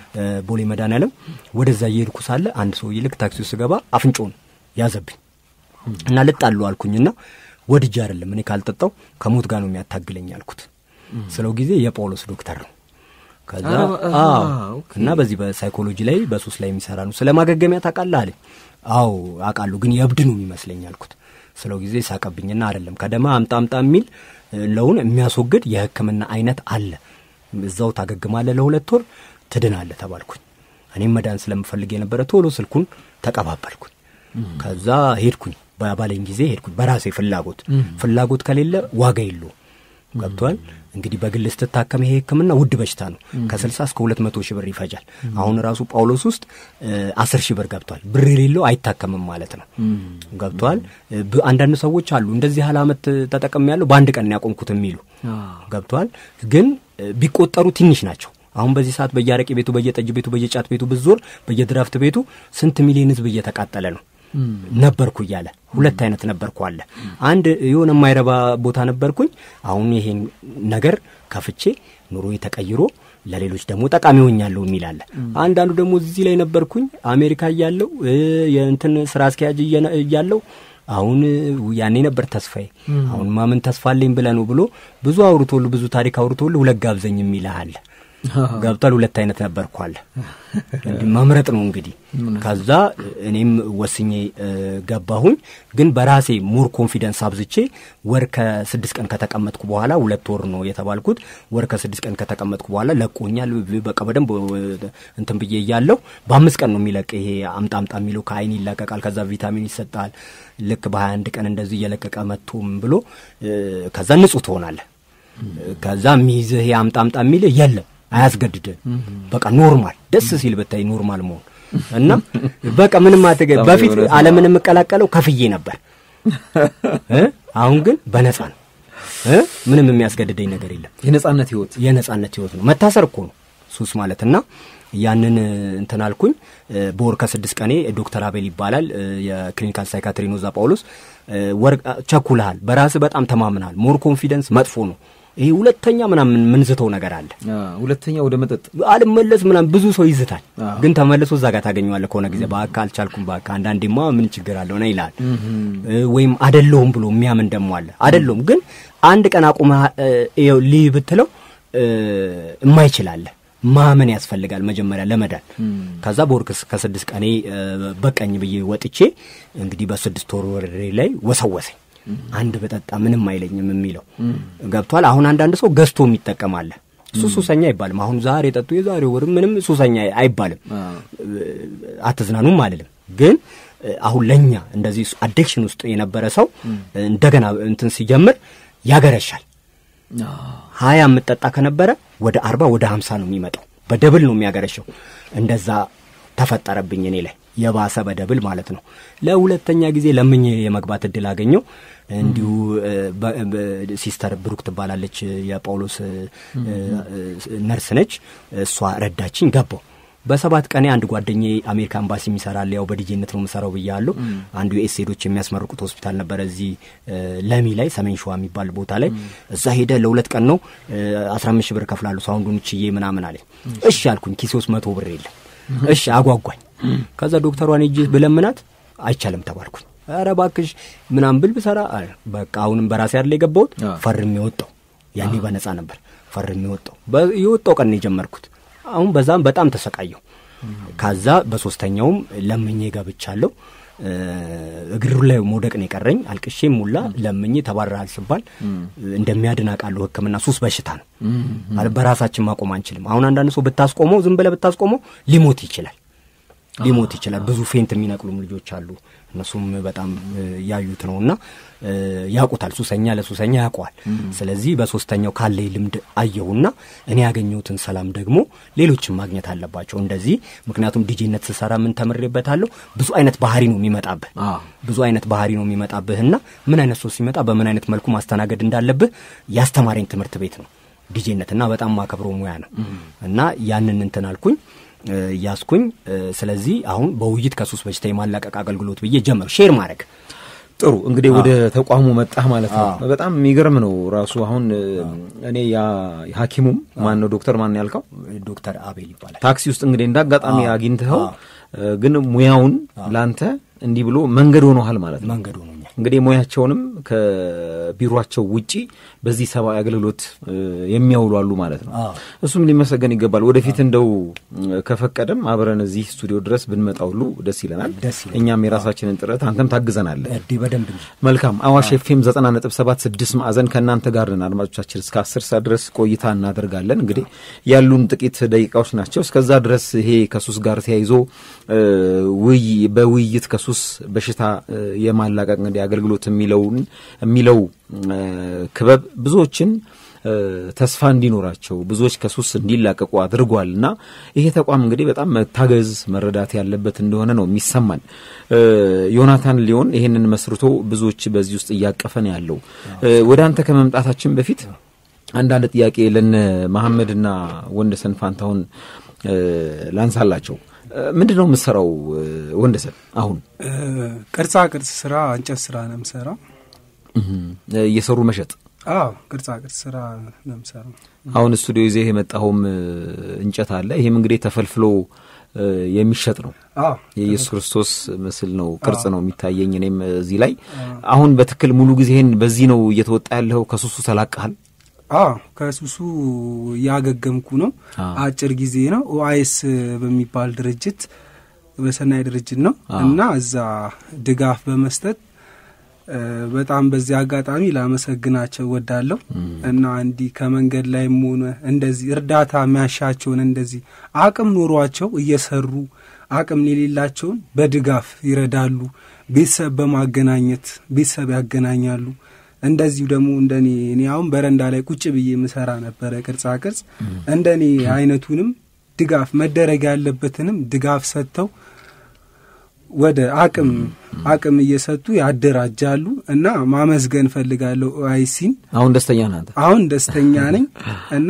ቦሌ መድኃኔዓለም። ወደዛ እየሄድኩ ሳለ አንድ ሰውዬ ልክ ታክሲ ውስጥ ስገባ አፍንጮን ያዘብኝ እና ልጣሉ አልኩኝና ወድጄ አይደለም እኔ ካልጠጣው ከሞት ጋር ነው የሚያታግለኝ አልኩት። ስለው ጊዜ የጳውሎስ ዶክተር ነው ከዛ አዎ እና በዚህ በሳይኮሎጂ ላይ በሱስ ላይ የሚሰራ ነው። ስለ ማገገሚያ ታውቃለህ አለኝ። አዎ አውቃለሁ፣ ግን የእብድ ነው የሚመስለኝ አልኩት። ስለው ጊዜ ሳቀብኝና አይደለም ከደማ አምጣ አምጣ የሚል ለውን የሚያስወግድ የሕክምና አይነት አለ። እዛው ታገግማለህ፣ ለሁለት ወር ትድናለህ ተባልኩኝ። እኔም መዳን ስለምፈልግ የነበረ ቶሎ ስልኩን ተቀባበልኩኝ። ከዛ ሄድኩኝ፣ ባለኝ ጊዜ ሄድኩኝ። በራሴ ፍላጎት ፍላጎት ከሌለ ዋጋ የለውም። ገብቷል። እንግዲህ በግል ስትታከም ይሄ ህክምና ውድ በሽታ ነው። ከስልሳ እስከ ሁለት መቶ ሺህ ብር ይፈጃል። አሁን ራሱ ጳውሎስ ውስጥ አስር ሺህ ብር ገብቷል። ብር የሌለው አይታከምም ማለት ነው። ገብቷል። አንዳንድ ሰዎች አሉ እንደዚህ ያህል ዓመት ተጠቅም ያለው በአንድ ቀን ያቆምኩት የሚሉ ገብቷል። ግን ቢቆጠሩ ትንሽ ናቸው። አሁን በዚህ ሰዓት በየአረቄ ቤቱ፣ በየጠጅ ቤቱ፣ በየጫት ቤቱ ብዞር በየድራፍት ቤቱ ስንት ሚሊዮን ህዝብ እየተቃጠለ ነው ነበርኩ እያለ ሁለት አይነት ነበርኩ አለ። አንድ የሆነ የማይረባ ቦታ ነበርኩኝ። አሁን ይሄን ነገር ከፍቼ ኑሮ ተቀይሮ ለሌሎች ደግሞ ጠቃሚ ሆኛለሁ የሚል አለ። አንዳንዱ ደግሞ እዚህ ላይ ነበርኩኝ አሜሪካ እያለው የእንትን ስራ አስኪያጅ እያለው አሁን ያኔ ነበር ተስፋዬ። አሁን ማምን ተስፋ አለኝ ብለህ ነው ብሎ ብዙ አውርቶል ብዙ ታሪክ አውርቶል ሁለት ጋብዘኝ የሚልህ አለ። ገብቷል። ሁለት አይነት ነበርኳል። እንዲህ መምረጥ ነው እንግዲህ። ከዛ እኔም ወስኜ ገባሁኝ። ግን በራሴ ሞር ኮንፊደንስ አብዝቼ ወር ከስድስት ቀን ከተቀመጥኩ በኋላ ሁለት ወር ነው የተባልኩት። ወር ከስድስት ቀን ከተቀመጥኩ በኋላ ለቆኛል። በቃ በደንብ እንትን ብዬ እያለሁ በአምስት ቀን ነው የሚለቅ ይሄ አምጣ አምጣ የሚለው ከአይን ይለቀቃል። ከዛ ቪታሚን ይሰጣል። ልክ በሀያ አንድ ቀን እንደዚህ እየለቀቀ መጥቶም ብሎ ከዛ ንጹህ ትሆናለህ። ከዛ ሚይዝህ ይሄ አምጣ አምጣ የሚልህ የለም አያስገድድም። በቃ ኖርማል ደስ ሲል ብታይ ኖርማል መሆን እና በቃ ምንም አትገ በፊት ዓለምን የምቀላቀለው ከፍዬ ነበር። አሁን ግን በነጻ ነው። ምንም የሚያስገድደኝ ነገር የለም። የነጻነት ህይወት የነጻነት ህይወት ነው። መታሰር እኮ ነው ሱስ ማለት እና ያንን እንትን አልኩኝ። በወር ከስድስት ቀኔ ዶክተር አቤል ይባላል የክሊኒካል ሳይካትሪ ነው እዛ ጳውሎስ። ወር ቸኩልሃል፣ በራስህ በጣም ተማምናል። ሞር ኮንፊደንስ መጥፎ ነው። ይሄ ሁለተኛ ምናምን ምንዝተው ነገር አለ። ሁለተኛ ወደ መጠጥ አልመለስ ምናምን ብዙ ሰው ይዝታል፣ ግን ተመልሶ እዛ ጋር ታገኘዋለህ ከሆነ ጊዜ በአካ አልቻልኩም በአካ አንዳንዴማ ምን ችግር አለው ነ ይላል። ወይም አደለውም ብሎ የሚያምን ደግሞ አለ። አደለውም ግን አንድ ቀን አቁመ ልይ ብትለው የማይችላለ ማመን ያስፈልጋል መጀመሪያ ለመዳን። ከዛ በወርክስ ከስድስት ቀኔ በቀኝ ብዬ ወጥቼ እንግዲህ በስድስት ወር ወሬ ላይ ወሰወሰኝ። አንድ በጠጣ ምንም አይለኝም የሚለው ገብቷል። አሁን አንዳንድ ሰው ገዝቶ የሚጠቀማለ እሱ ሱሰኛ አይባልም። አሁን ዛሬ ጠጡ የዛሬ ወርም ምንም ሱሰኛ አይባልም። አትዝናኑም አልልም። ግን አሁን ለእኛ እንደዚህ አዲክሽን ውስጥ የነበረ ሰው እንደገና እንትን ሲጀምር ያገረሻል። ሀያ የምጠጣ ከነበረ ወደ አርባ ወደ ሀምሳ ነው የሚመጣው። በደብል ነው የሚያገረሸው። እንደዛ ተፈጠረብኝ እኔ ላይ የባሰ በደብል ማለት ነው። ለሁለተኛ ጊዜ ለምኜ የመግባት እድል አገኘው። እንዲሁ ሲስተር ብሩክ ትባላለች፣ የጳውሎስ ነርስ ነች። እሷ ረዳችኝ፣ ገባው። በሰባት ቀኔ አንድ ጓደኛ አሜሪካ ኤምባሲ የሚሰራል ያው በዲጄነት ነው የምሰራው ብያለሁ። አንዱ የኤስ ሄዶች የሚያስመርቁት ሆስፒታል ነበረ እዚህ ለሚ ላይ ሰሜን ሸዋ የሚባል ቦታ ላይ እዛ ሄደ ለሁለት ቀን ነው አስራ አምስት ሺህ ብር ከፍላሉ ሳውንዱን ችዬ ምናምን አለኝ። እሺ አልኩኝ። ኪሴ ውስጥ መቶ ብር የለም። እሺ አጓጓኝ። ከዛ ዶክተሯን ሄጄ ብለምናት አይቻልም ተባልኩኝ። ኧረ እባክሽ ምናምን ብል ብሰራ በቃ አሁንም በራሴ አይደል የገባሁት ፈርሜ የወጣው ያኔ በነጻ ነበር ፈርሜ የወጣው የወጣው ቀን ነው የጀመርኩት። አሁን በዛም በጣም ተሰቃየው። ከዛ በሶስተኛውም ለምኜ ገብቻለሁ። እግሩ ላይ መውደቅ ነው የቀረኝ። አልቅሼም ሙላ ለምኜ ተባረሃል ስባል እንደሚያድን አውቃለሁ። ሕክምና ሱስ በሽታ ነው ማለት በራሳችን ማቆም አንችልም። አሁን አንዳንድ ሰው ብታስቆመው፣ ዝም ብለህ ብታስቆመው ሊሞት ይችላል ሊሞት ይችላል። ብዙ ፌንት የሚነቅሉም ልጆች አሉ። እነሱም በጣም ያዩት ነው እና ያውቁታል። ሱሰኛ ለሱሰኛ ያውቀዋል። ስለዚህ በሶስተኛው ካለኝ ልምድ አየሁና እኔ ያገኘሁትን ሰላም ደግሞ ሌሎችም ማግኘት አለባቸው እንደዚህ። ምክንያቱም ዲጄነት ስሰራ ምን ተምሬበታለሁ? ብዙ አይነት ባህሪ ነው የሚመጣብህ ብዙ አይነት ባህሪ ነው የሚመጣብህና ምን አይነት ሰው ሲመጣ በምን አይነት መልኩ ማስተናገድ እንዳለብህ ያስተማረኝ ትምህርት ቤት ነው ዲጄነት እና በጣም ማከብረው ሙያ ነው እና ያንን እንትን አልኩኝ ያስኩኝ። ስለዚህ አሁን በውይይት ከሱስ በሽታ የማላቀቅ አገልግሎት ብዬ ጀመር ሼር ማድረግ ጥሩ እንግዲህ ወደ ተቋሙ መጣህ ማለት ነው። በጣም የሚገርም ነው ራሱ። አሁን እኔ ያ ሐኪሙም ማን ነው ዶክተር ማን ያልከው? ዶክተር አቤል ይባላል። ታክሲ ውስጥ እንግዲህ እንደ አጋጣሚ አግኝተኸው ግን ሙያውን ላንተ እንዲህ ብሎ መንገድ ሆኖሃል ማለት ነው። መንገድ ሆኖኛል። እንግዲህ ሙያቸውንም ከቢሮቸው ውጪ በዚህ ሰብአዊ አገልግሎት የሚያውሉ አሉ ማለት ነው። እሱም ሊመሰገን ይገባል። ወደፊት እንደው ከፈቀደም አብረን እዚህ ስቱዲዮ ድረስ ብንመጣ ሁሉ ደስ ይለናል። እኛም የራሳችንን ጥረት አንተም ታግዘናለህ። እንዲህ በደንብ መልካም። አዋሽ ኤፍኤም ዘጠና ነጥብ ሰባት ስድስት ማዕዘን ከእናንተ ጋር ነን አድማጮቻችን። እስከ አስር ሰዓት ድረስ ቆይታ እናደርጋለን። እንግዲህ ያሉን ጥቂት ደቂቃዎች ናቸው። እስከዛ ድረስ ይሄ ከሱስ ጋር ተያይዞ በውይይት ከሱስ በሽታ የማላቀቅ እንግዲህ አገልግሎት የሚለውን የሚለው ክበብ ብዙዎችን ተስፋ እንዲኖራቸው ብዙዎች ከሱስ እንዲላቀቁ አድርጓል እና ይሄ ተቋም እንግዲህ በጣም መታገዝ መረዳት ያለበት እንደሆነ ነው የሚሰማን። ዮናታን ሊሆን ይህንን መስርቶ ብዙዎች በዚህ ውስጥ እያቀፈ ነው ያለው። ወደ አንተ ከመምጣታችን በፊት አንዳንድ ጥያቄ ለነ መሐመድና ወንደሰን ፋንታሁን ላንሳላቸው። ምንድን ነው የምትሰራው ወንደሰን? አሁን ቅርጻ ቅርጽ ስራ፣ እንጨት ስራ ነው የምሰራው። እየሰሩ መሸጥ? አዎ ቅርጻ ቅርጽ ስራ ነው የምሰራው። አሁን ስቱዲዮ ይዘህ የመጣኸውም እንጨት አለ። ይህም እንግዲህ ተፈልፍሎ የሚሸጥ ነው። የኢየሱስ ክርስቶስ ምስል ነው፣ ቅርጽ ነው የሚታየኝ እኔም እዚህ ላይ። አሁን በትክክል ሙሉ ጊዜህን በዚህ ነው እየተወጣ ያለኸው? ከሱሱ ተላቀሃል? አዎ ከሱሱ እያገገምኩ ነው። አጭር ጊዜ ነው። ኦአይኤስ በሚባል ድርጅት በሰናይ ድርጅት ነው እና እዛ ድጋፍ በመስጠት በጣም በዚህ አጋጣሚ ላመሰግናቸው ወዳለሁ እና እንዲህ ከመንገድ ላይም ሆነ እንደዚህ እርዳታ የሚያሻቸውን እንደዚህ አቅም ኖሯቸው እየሰሩ አቅም የሌላቸውን በድጋፍ ይረዳሉ። ቤተሰብ በማገናኘት ቤተሰብ ያገናኛሉ። እንደዚሁ ደግሞ እንደኔ እኔ አሁን በረንዳ ላይ ቁጭ ብዬ የምሰራ ነበረ ቅርጻ ቅርጽ እንደኔ አይነቱንም ድጋፍ መደረግ ያለበትንም ድጋፍ ሰጥተው ወደ አቅም አቅም እየሰጡ ያደራጃሉ እና ማመስገን ፈልጋለሁ። አይሲን አሁን ደስተኛ ነህ አንተ? አሁን ደስተኛ ነኝ እና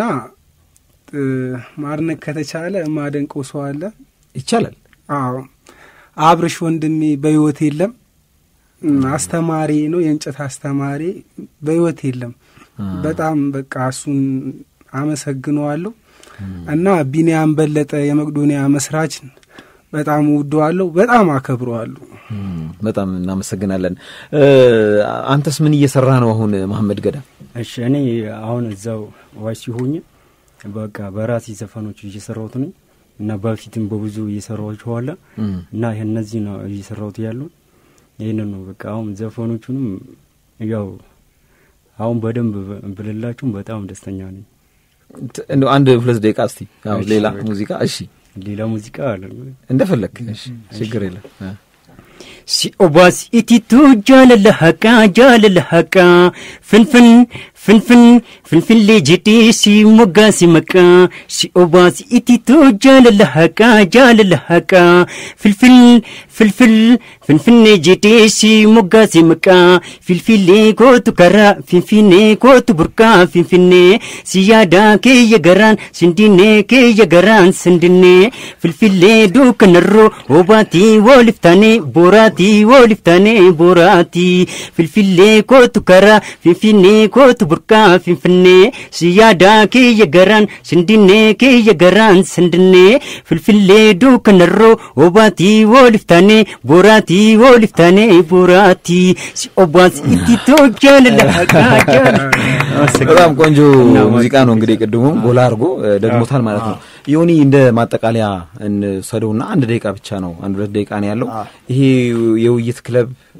ማድነቅ ከተቻለ የማደንቀው ሰው አለ። ይቻላል። አዎ አብርሽ ወንድሜ በህይወት የለም። አስተማሪ ነው፣ የእንጨት አስተማሪ በህይወት የለም። በጣም በቃ እሱን አመሰግነዋለሁ እና ቢንያም በለጠ የመቅዶኒያ መስራች በጣም ውደዋለሁ፣ በጣም አከብረዋለሁ። በጣም እናመሰግናለን። አንተስ ምን እየሰራ ነው አሁን መሐመድ ገዳ? እሺ እኔ አሁን እዛው ዋይ ሲሆኝ በቃ በራሴ ዘፈኖች እየሰራሁት ነኝ እና በፊትም በብዙ እየሰራኋቸው አለ እና እነዚህ ነው እየሰራሁት ያለው ይህንን ነው በቃ አሁን ዘፈኖቹንም ያው አሁን በደንብ ብልላችሁም በጣም ደስተኛ ነኝ። እንደው አንድ ሁለት ደቂቃ እስቲ ሌላ ሙዚቃ እሺ፣ ሌላ ሙዚቃ አለ እንደፈለግ ችግር የለም። ሲኦባስ ኢቲቱ ጃለለ ሀቃ ጃለለ ሀቃ ፍንፍን ፍንፍን ፍንፍሌ ጅዲ ሲሞጋ ሲመቃ ሲኦባስ ኢቲቱ ጃለለ ሀቃ ጃለለ ሀቃ ፍልፍል ፍልፍል ፍንፍኔ ጅዲ ሲሞጋ ሲመቃ ፊልፊሌ ኮቱ ከራ ፊንፊኔ ኮቱ ቡርቃ ፊንፊኔ ሲያዳ ኬየ ገራን ስንዲኔ ኬየ ገራን ስንድኔ ፍልፊሌ ዱከነሮ ኦባቲ ወልፍታኔ ቦራት ቦራቲ ወሊፍታኔ ቦራቲ ፊልፊሌ ኮቱ ከራ ፊንፊኔ ኮቱ ቡርቃ ፊንፊኔ ሲያዳ ኬየ ገራን ስንድኔ ኬየ ገራን ስንድኔ ፍልፊሌ ዱከነሮ ኦባቲ ወሊፍታኔ ቦራቲ ወሊፍታኔ ቦራቲ ሲኦባስ ኢቲቶ ጃለለሀቃ በጣም ቆንጆ ሙዚቃ ነው። እንግዲህ ቅድሙም ጎላ አድርጎ ደግሞታል ማለት ነው። ዮኒ እንደ ማጠቃለያ እንሰደውና አንድ ደቂቃ ብቻ ነው፣ አንድ ሁለት ደቂቃ ነው ያለው። ይሄ የውይይት ክለብ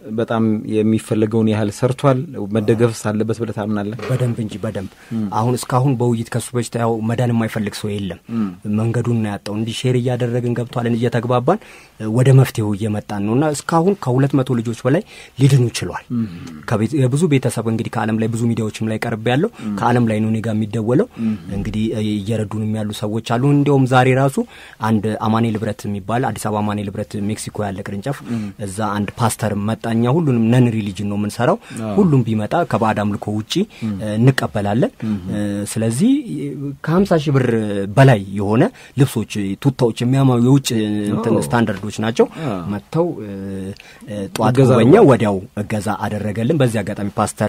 በጣም የሚፈለገውን ያህል ሰርቷል። መደገፍስ አለበት ብለህ ታምናለህ? በደንብ እንጂ በደንብ አሁን እስካሁን በውይይት ከሱ በሽታ ያው መዳን የማይፈልግ ሰው የለም። መንገዱን ነው ያጣው። እንዲህ ሼር እያደረግን ገብቷልን እየተግባባን ወደ መፍትሄው እየመጣን ነው እና እስካሁን ከሁለት መቶ ልጆች በላይ ሊድኑ ችሏል። የብዙ ቤተሰብ እንግዲህ ከዓለም ላይ ብዙ ሚዲያዎችም ላይ ቀርብ ያለው ከዓለም ላይ ነው እኔ ጋር የሚደወለው እንግዲህ እየረዱንም ያሉ ሰዎች አሉ። እንዲያውም ዛሬ ራሱ አንድ አማኔ ልብረት የሚባል አዲስ አበባ አማኔ ልብረት ሜክሲኮ ያለ ቅርንጫፍ እዛ አንድ ፓስተር መጣኛ። ሁሉንም ነን ሪሊጅን ነው የምንሰራው። ሁሉም ቢመጣ ከባዕድ አምልኮ ውጪ እንቀበላለን። ስለዚህ ከሀምሳ ሺህ ብር በላይ የሆነ ልብሶች፣ ቱታዎች የሚያማሩ የውጭ እንትን ስታንዳርዶች ናቸው። መጥተው ጠዋት ጎበኛ ወዲያው እገዛ አደረገልን። በዚህ አጋጣሚ ፓስተር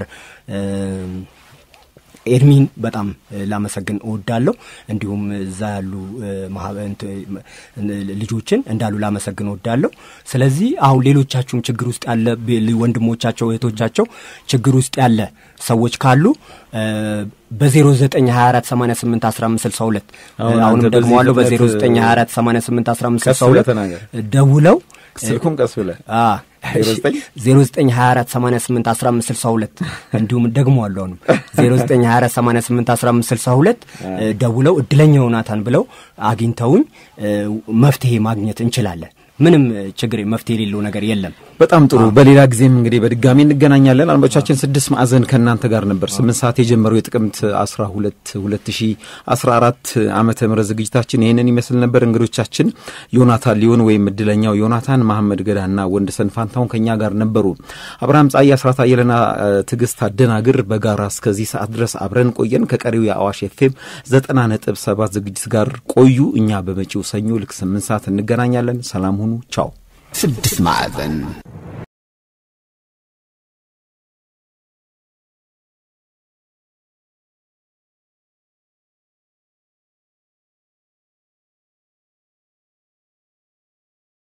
ኤድሚን በጣም ላመሰግን እወዳለሁ። እንዲሁም እዛ ያሉ ልጆችን እንዳሉ ላመሰግን እወዳለሁ። ስለዚህ አሁን ሌሎቻችሁም ችግር ውስጥ ያለ ወንድሞቻቸው እህቶቻቸው ችግር ውስጥ ያለ ሰዎች ካሉ በ0924881562 አሁንም ደግሞ አለው በ0924881562 ደውለው ስልኩም ቀስ ብለህ 0924881562 እንዲሁም ደግሞ አሉ አሁንም 0924881562 ደውለው እድለኛ ዮናታን ብለው አግኝተውኝ መፍትሄ ማግኘት እንችላለን። ምንም ችግር መፍትሄ የሌለው ነገር የለም። በጣም ጥሩ። በሌላ ጊዜም እንግዲህ በድጋሚ እንገናኛለን። አድማጮቻችን ስድስት ማዕዘን ከእናንተ ጋር ነበር። ስምንት ሰዓት የጀመረው የጥቅምት አስራ ሁለት ሁለት ሺ አስራ አራት ዓመተ ምህረት ዝግጅታችን ይህንን ይመስል ነበር። እንግዶቻችን ዮናታን ሊሆን ወይም እድለኛው ዮናታን፣ መሐመድ ገዳና ወንድሰን ፋንታሁን ከእኛ ጋር ነበሩ። አብርሃም ጻይ፣ አስራት አየለና ትዕግስት አደናግር በጋራ እስከዚህ ሰዓት ድረስ አብረን ቆየን። ከቀሪው የአዋሽ ኤፍኤም ዘጠና ነጥብ ሰባት ዝግጅት ጋር ቆዩ። እኛ በመጪው ሰኞ ልክ ስምንት ሰዓት እንገናኛለን። ሰላም ሁኑ። ቻው። ስድስት ማዕዘን